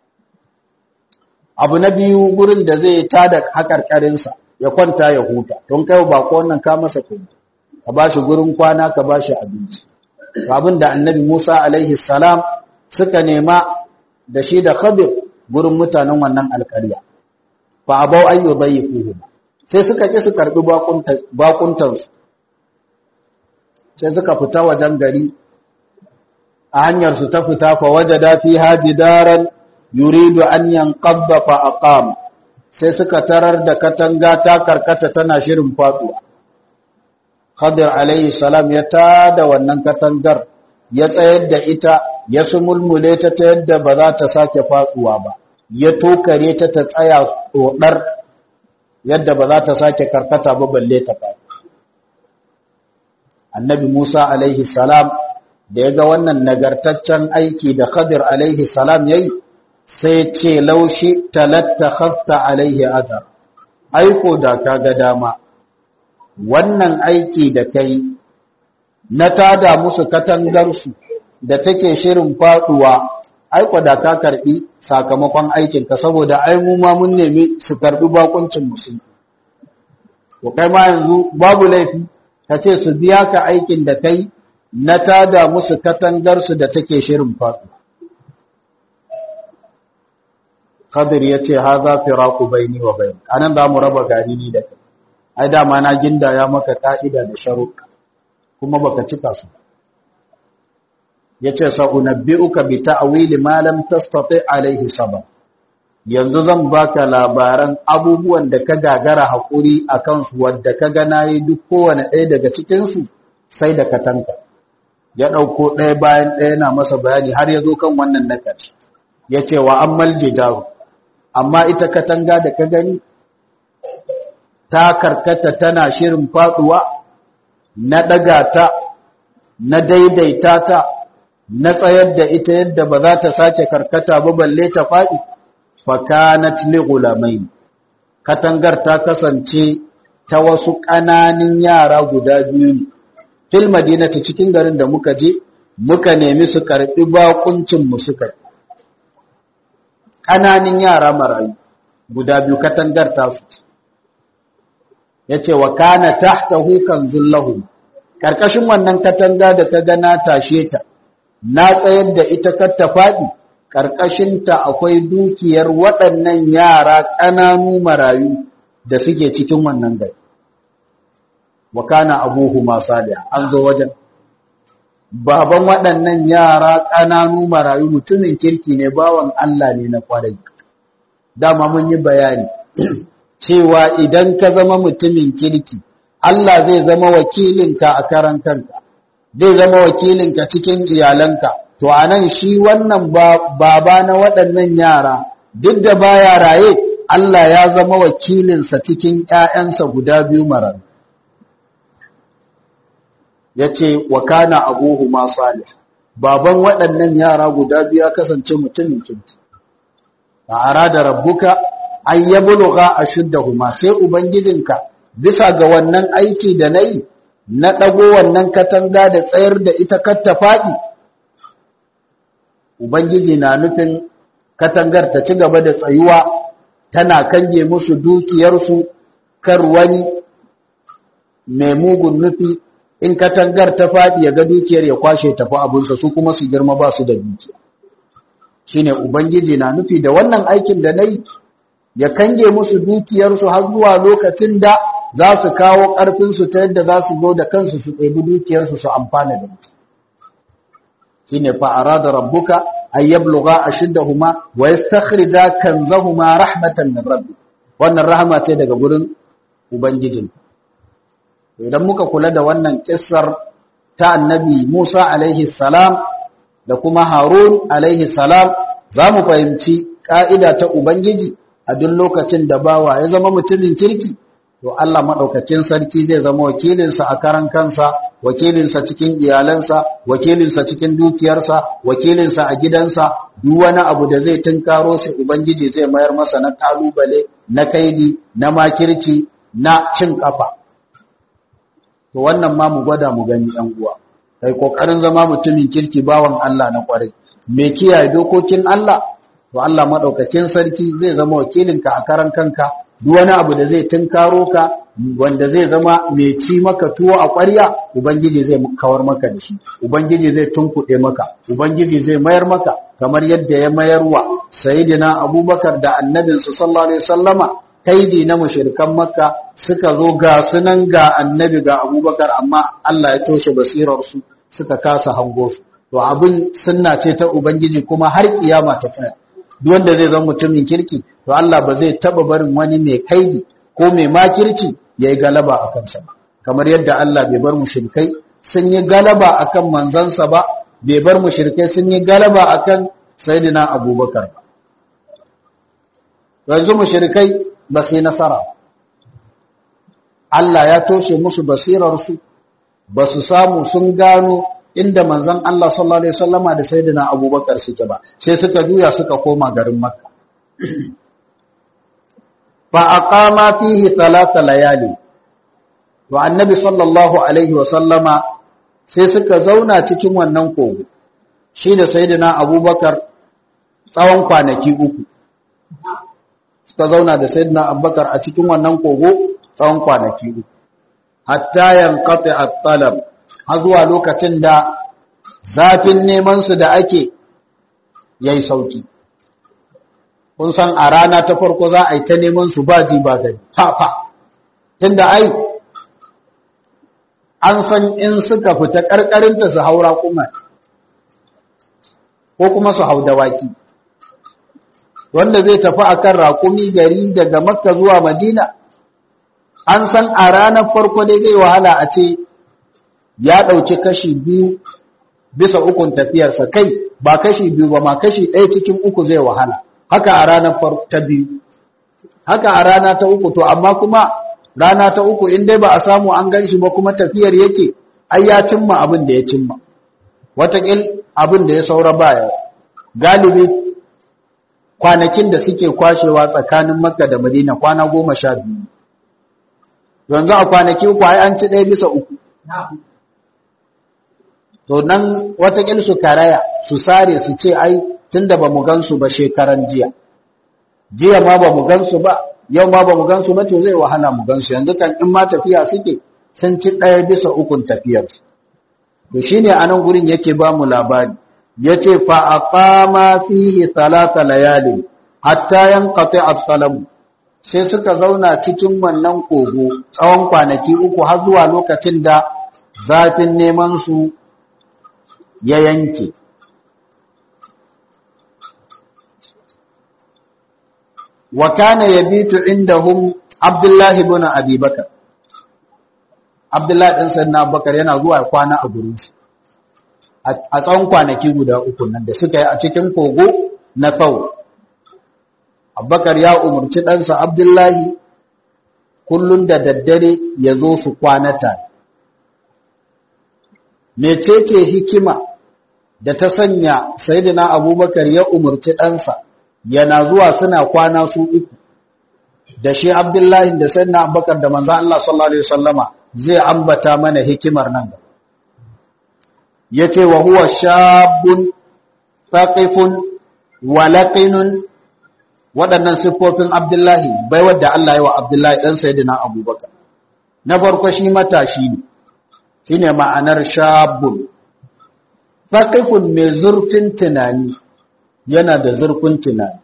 abu na biyu gurin da zai tada haƙarƙarinsa ya kwanta ya huta don kai bako wannan ka masa kuma ka ba shi gurin kwana ka ba shi abinci abin da annabi musa alaihi salam suka nema da shi da khabir gurin mutanen wannan alƙarya fa abau an yudayyifuhu sai suka ki su karbi bakuntansu sai suka fita wajen gari a hanyar su ta fita fa wajada fi hajidaran yuridu an yanqadda fa aqama sai suka tarar da katanga ta karkata tana shirin faduwa Khadir alaihi salam ya tada wannan katangar ya tsayar da ita ya sumulmule ta ta yadda ba za ta sake faduwa ba ya tokare ta ta tsaya tsodar yadda ba za ta sake karkata ba balle ta faɗi annabi Musa alaihi salam da ya ga wannan nagartaccen aiki da Khadir alaihi salam yayi sai ce laushi talattakhafta alaihi ajar aiko da kaga dama wannan aiki da kai na tada musu katangarsu da take shirin faduwa aiko da ka karbi sakamakon aikinka saboda ai mu ma mun nemi su karbi bakuncin musulmi to kai ma yanzu babu laifi ka ce su biya ka aikin da kai na tada musu katangarsu da take shirin faduwa Khadir ya ce haza firaku baini wa bain anan za mu raba gari ni da kai ai dama na gindaya maka ka'ida da sharuɗa kuma baka cika su yace sa unabbi'uka bi ta'wili ma lam tastati alayhi sabr yanzu zan baka labaran abubuwan da ka gagara hakuri akan su wanda ka ga nayi duk kowane ɗaya daga cikin su sai da ka tanka ya dauko ɗaya bayan ɗaya yana masa bayani har ya zo kan wannan na ƙarshe yace wa ammal jidaru amma ita katanga da ka gani ta karkata tana shirin faduwa na daga ta na daidaita ta na tsayar da ita yadda ba za ta sake karkata ba balle ta faɗi fakanat li gulamain katangar ta kasance ta wasu ƙananin yara guda biyu ne fil madinati cikin garin da muka je muka nemi su karbi bakuncin mu suka ƙananin yara marayu guda biyu katangar ta su yace wa kana tahtahu kanzul lahum karkashin wannan katanga da ka ga na tashe ta na tsayar da ita kar ta faɗi ƙarƙashinta akwai dukiyar waɗannan yara ƙananu marayu da suke cikin wannan gari wa kana abuhu salih an zo wajen baban waɗannan yara ƙananu marayu mutumin kirki ne bawan Allah ne na kwarai dama mun yi bayani cewa idan ka zama mutumin kirki Allah zai zama wakilinka a karan kanka zai zama wakilinka cikin iyalanka to anan shi wannan baba na waɗannan yara duk da baya raye Allah ya zama wakilinsa cikin ƴaƴansa guda biyu marayu yace wa kana abuhu ma salih baban waɗannan yara guda biyu ya kasance mutumin kirki a arada rabbuka an yablugha ashuddahuma sai ubangijinka bisa ga wannan aiki da nayi na ɗago wannan katanga da tsayar da ita kar ta faɗi ubangiji na nufin katangar ta ci gaba da tsayuwa tana kange musu dukiyarsu kar wani mai mugun nufi in katangar ta faɗi ya ga dukiyar ya kwashe tafi abinsa su kuma su girma ba su da dukiya shine ubangiji na nufi da wannan aikin da nayi ya kange musu dukiyarsu har zuwa lokacin da za su kawo ƙarfinsu ta yadda za su zo da kansu su ɗebi dukiyarsu su amfana da ita shi ne fa'ara da rabbuka an yabluga a shiddahuma wa ya stakhrija kanzahuma rahmatan min rabbi wannan rahama ce daga gurin ubangijin idan muka kula da wannan kissar ta annabi Musa alaihi salam da kuma Harun alaihi salam za mu fahimci ƙa'ida ta ubangiji a duk lokacin da bawa ya zama mutumin kirki to Allah maɗaukakin sarki zai zama wakilinsa a karan kansa wakilinsa cikin iyalansa wakilinsa cikin dukiyarsa wakilinsa a gidansa duk wani abu da zai tunkaro shi ubangiji zai mayar masa na kalubale na kaidi na makirci na cin kafa to wannan ma mu gwada mu gani ɗan uwa kai kokarin zama mutumin kirki bawan Allah na kwarai me kiyaye dokokin Allah to Allah madaukakin sarki zai zama wakilinka a karan kanka duk wani abu da zai tunkaro ka wanda zai zama mai ci maka tuwo a ƙwarya ubangiji zai kawar maka da shi ubangiji zai tunkuɗe maka ubangiji zai mayar maka kamar yadda ya mayarwa sayyidina abubakar da annabinsa sallallahu alaihi wasallama kaidi na mushrikan makka suka zo ga sunan ga annabi ga abubakar amma Allah ya toshe basirar su suka kasa hango su to abin sunna ce ta ubangiji kuma har kiyama ta tsaya duk wanda zai zama mutumin kirki to Allah ba zai taba barin wani mai kaidi ko mai makirci yayi galaba a kansa kamar yadda Allah bai bar mushrikai sun yi galaba akan manzansa ba bai bar mushrikai sun yi galaba akan sayyidina abubakar yanzu mushrikai ba sai nasara Allah ya toshe musu basirarsu ba su samu sun gano inda manzon Allah sallallahu alaihi wasallama da sayyidina Abubakar suke ba sai suka juya suka koma garin Makka fa aqama fihi thalatha layali to annabi sallallahu alaihi wasallama sai suka zauna cikin wannan kogo shi da sayyidina Abubakar tsawon kwanaki uku suka zauna da sayyidina Abubakar a cikin wannan kogo tsawon kwanaki uku hatta yanqati at-talab har zuwa lokacin da zafin neman su da ake yayi sauki kun san a rana ta farko za a yi ta neman su ba ji ba gani fa fa tunda ai an san in suka fita karkarinta su haura kuma ko kuma su hau dawaki wanda zai tafi akan raƙumi gari daga makka zuwa madina an san a ranar farko dai zai wahala a ce ya ɗauki kashi biyu bisa ukun tafiyarsa kai ba kashi biyu ba ma kashi ɗaya cikin uku zai wahala haka a ranar ta biyu haka a rana ta uku to amma kuma rana ta uku in dai ba a samu an gan shi ba kuma tafiyar yake ai ya cimma abin da ya cimma watakil abin da ya saura baya galibi kwanakin da suke kwashewa tsakanin makka da madina kwana goma sha biyu yanzu a kwanaki uku ai an ci ɗaya bisa uku to nan watakil su karaya su sare su ce ai tunda ba mu gansu ba shekaran jiya jiya ma ba mu gansu ba yau ma ba mu gansu ba to zai wahala mu gansu yanzu kan in ma tafiya suke sun ci ɗaya bisa ukun tafiyar to shine anan gurin yake ba mu labari yace fa aqama fihi thalatha layali hatta yanqati as-salam sai suka zauna cikin wannan kogo tsawon kwanaki uku har zuwa lokacin da zafin neman su ya yanke wa kana yabitu indahum abdullahi ibn abi bakar abdullahi din sayyidina abubakar yana zuwa kwana a gurin su a tsawon kwanaki guda uku nan da suka yi a cikin kogo na tsawo abubakar ya umarci ɗansa abdullahi kullum da daddare ya zo su kwanata mecece hikima da ta sanya sayidina abubakar ya umarci ɗansa yana zuwa suna kwana su uku da shi abdullahi da sayidina abubakar da manzan Allah sallallahu Alaihi wasallama zai ambata mana hikimar nan da ya ce wa huwa shabun taƙifun walaƙinun waɗannan siffofin abdullahi bai wadda Allah yi wa abdullahi ɗan sayidina abubakar na farko shi matashi ne shi ne ma'anar shabun faƙifun mai zurfin tunani yana da zurfin tunani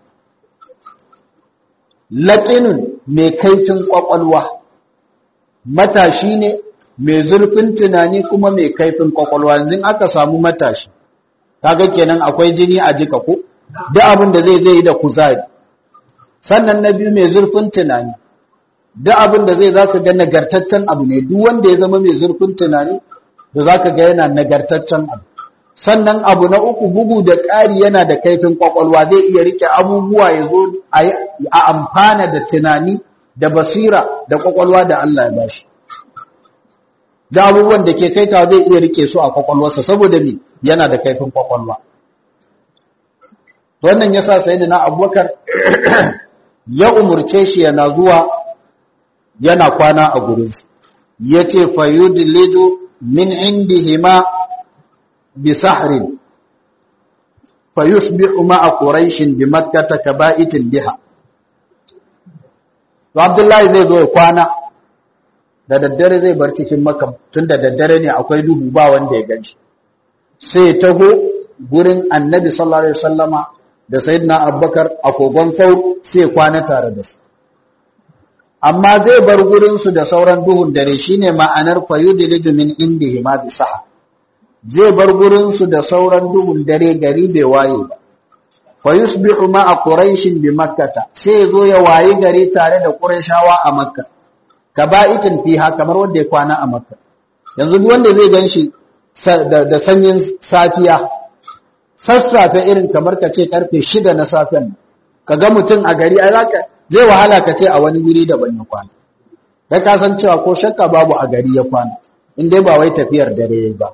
laƙinun mai kaifin ƙwaƙwalwa matashi ne mai zurfin tunani kuma mai kaifin ƙwaƙwalwa yanzu aka samu matashi kaga kenan akwai jini a jika ko duk abin da zai zai yi da kuzari sannan na biyu mai zurfin tunani duk abin da zai zaka ga nagartaccen abu ne duk wanda ya zama mai zurfin tunani da zaka ga yana nagartaccen abu sannan abu na uku bugu da ƙari yana da kaifin kwakwalwa zai iya rike abubuwa ya zo a amfana da tunani da basira da kwakwalwa da Allah ya bashi da abubuwan da ke kaita zai iya rike su a kwakwalwarsa saboda me yana da kaifin kwakwalwa wannan yasa sayyidina Abubakar ya umurce shi yana zuwa yana kwana a gurinsu yace fayudlidu min indihima bi sahrin fayusbihu ma'a quraishin bi makkah kaba'itin biha to abdullahi zai zo ya kwana da daddare zai bar cikin makka tunda daddare ne akwai duhu ba wanda ya ganshi sai ya taho gurin annabi sallallahu alaihi wasallama da sayyidina abubakar a kogon faur sai kwana tare da su amma zai bar gurin su da sauran duhun dare shine ma'anar fayudilidu min indihi ma bi saha zai bar gurin su da sauran duhun dare gari bai waye ba fayusbihu ma'a quraishin bi makkata sai zo ya wayi gari tare da qurayshawa a makka kaba'itin fiha kamar wanda ya kwana a makka yanzu duk wanda zai ganshi da sanyin safiya sassafe irin kamar ka ce karfe shida na safen ka ga mutum a gari ai zaka zai wahala ka ce a wani wuri da ban ya kwana kai ka san cewa ko shakka babu a gari ya kwana in dai ba wai tafiyar dare ba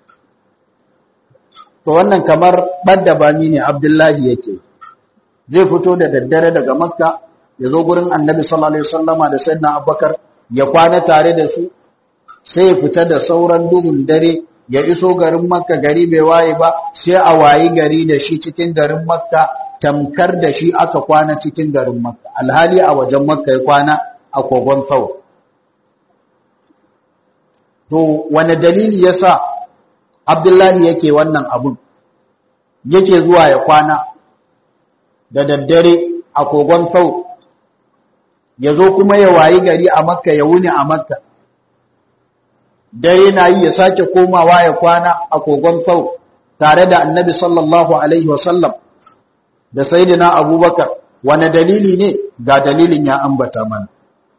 to wannan kamar badda bami ne Abdullahi yake zai fito da daddare daga Makka ya zo gurin Annabi sallallahu alaihi wasallama da Sayyidina Abubakar ya kwana tare da su sai ya fita da sauran duhun dare ya iso garin makka gari bai waye ba sai a wayi gari da shi cikin garin makka tamkar da shi aka kwana cikin garin makka alhali a wajen makka ya kwana a kogon sau to wane dalili yasa abdullahi yake wannan abun yake zuwa ya kwana da daddare a kogon sau ya zo kuma ya wayi gari a makka ya wuni a makka dai yana yi ya sake komawa ya kwana a kogon sau tare da annabi sallallahu alaihi wasallam da sayyidina abubakar wane dalili ne ga dalilin ya ambata mana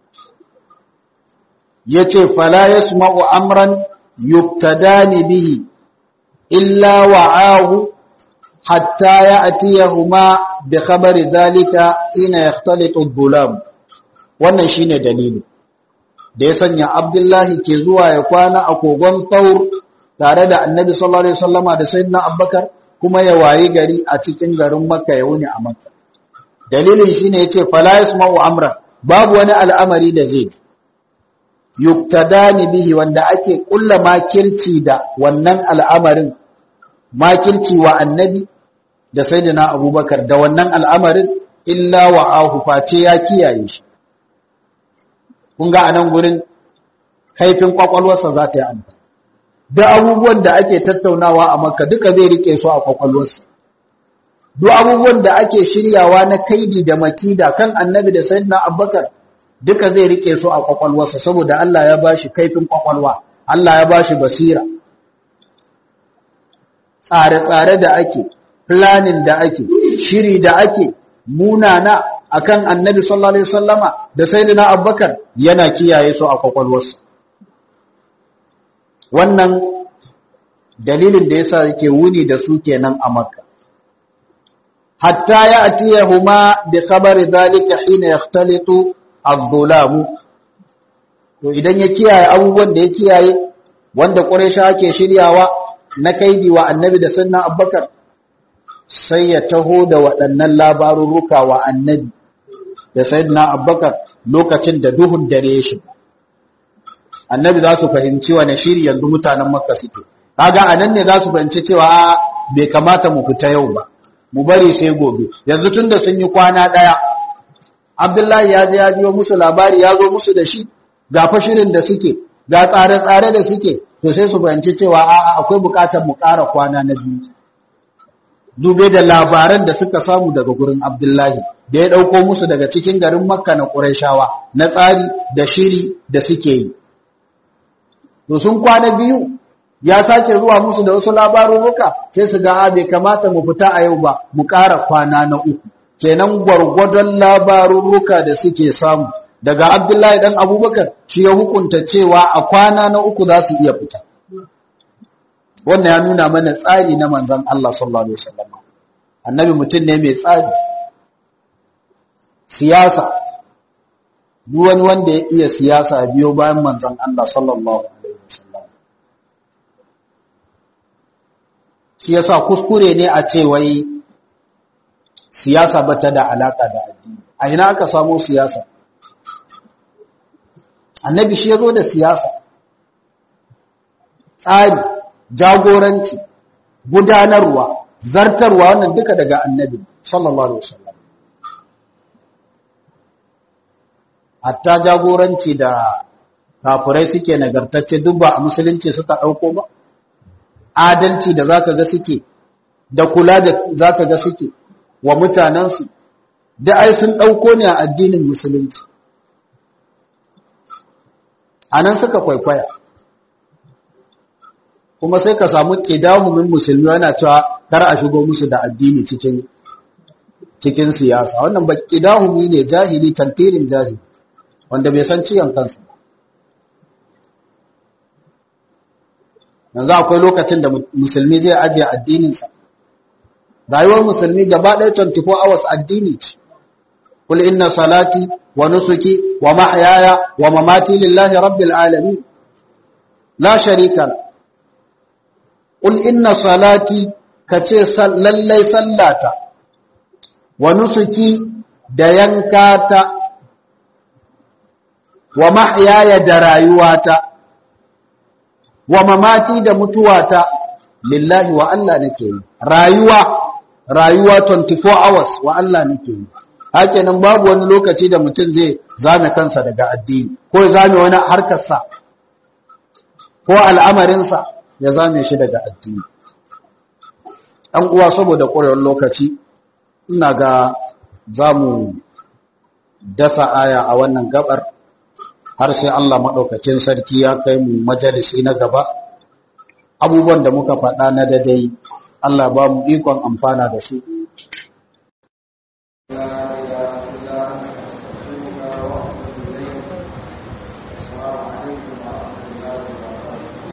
ya ce fala ya sma'u amran yuktadani bihi illa wa'ahu hatta ya atiyahuma bi khabari zalika ina yakhtalitu dhulam wannan shine dalili da ya sanya Abdullahi ke zuwa ya kwana a kogon Taur tare da Annabi sallallahu alaihi wasallama da Sayyidina Abubakar kuma ya wayi gari a cikin garin Makka ya wuni a Makka dalilin shine yace fala yasma'u amra babu wani al'amari da zai yuktadani bihi wanda ake kulla makirci da wannan al'amarin makirci wa Annabi da Sayyidina Abubakar da wannan al'amarin illa wa'ahu face ya kiyaye shi kun ga a nan gurin kaifin kwakwalwarsa za ta yi amfani da abubuwan da ake tattaunawa a makka duka zai rike su a kwakwalwarsa duk abubuwan da ake shiryawa na kaidi da makida kan annabi da sayyidina abubakar duka zai rike su a kwakwalwarsa saboda Allah ya bashi kaifin kwakwalwa Allah ya bashi basira tsare-tsare da ake planning da ake shiri da ake munana akan annabi sallallahu alaihi wasallama da sayyidina abubakar yana kiyaye su a kwakwalwarsa wannan dalilin da yasa yake wuni da su kenan a makka hatta ya atiyahuma bi khabari dhalika hina yakhtalitu adh-dhulam to idan ya kiyaye abubuwan da ya kiyaye wanda quraisha ake shiryawa na kaidi wa annabi da sayyidina abubakar sai ya taho da waɗannan labarurruka wa annabi da sayyidina abubakar lokacin da duhun dare ya shiga annabi za su fahimci wane shiri yanzu mutanen makka suke kaga anan ne za su fahimci cewa bai kamata mu fita yau ba mu bari sai gobe yanzu tunda sun yi kwana daya abdullahi ya je ya jiyo musu labari ya zo musu da shi ga fashirin da suke ga tsare-tsare da suke to sai su fahimci cewa a'a akwai bukatar mu ƙara kwana na biyu dube da labaran da suka samu daga gurin abdullahi da ya ɗauko musu daga cikin garin makka na ƙuraishawa na tsari da shiri da suke yi to sun kwana biyu ya sake zuwa musu da wasu labarurruka sai su ga bai kamata mu fita a yau ba mu ƙara kwana na uku kenan gwargwadon labarurruka da suke samu daga abdullahi dan abubakar shi ya hukunta cewa a kwana na uku za su iya fita wannan ya nuna mana tsari na manzon Allah sallallahu alaihi wasallam annabi mutum ne mai tsari siyasa duk wani wanda ya iya siyasa biyo bayan manzon Allah sallallahu alaihi wasallam shi yasa kuskure ne a ce wai siyasa bata da alaka da addini a ina aka samu siyasa annabi shi ya zo da siyasa tsari jagoranci gudanarwa zartarwa wannan duka daga annabi sallallahu alaihi wasallam hatta jagoranci da kafirai suke nagartacce duk ba a musulunci suka dauko ba adalci da zaka ga suke da kula da zaka ga suke wa mutanensu da ai sun dauko ne a addinin musulunci anan suka kwaikwaya kuma sai ka samu ƙidahumin musulmi yana cewa kar a shigo musu da addini cikin cikin siyasa wannan ba ƙidahumi ne jahili tantirin jahili wanda bai san ciyan kansa yanzu akwai lokacin da musulmi zai ajiye addininsa rayuwar musulmi gaba ɗaya 24 hours addini ce kul inna salati wa nusuki wa mahyaya wa mamati lillahi rabbil alamin la sharika la Ƙul inna salati ka ce lallai sallata, wa nusuki da yankata, wa mahyaya da rayuwata, wa mamati da mutuwata, lillahi wa Allah nake yi. Rayuwa, rayuwa 24 hours wa Allah nake yi. Hakenan babu wani lokaci da mutum zai zame kansa daga addini, ko ya zame wani harkarsa, ko al'amarinsa. ya zame shi daga addini ɗan uwa saboda ƙwarewar lokaci ina ga za mu dasa aya a wannan gabar har sai Allah maɗaukacin sarki ya kai mu majalisi na gaba abubuwan da muka faɗa na dadai Allah ba mu ikon amfana da su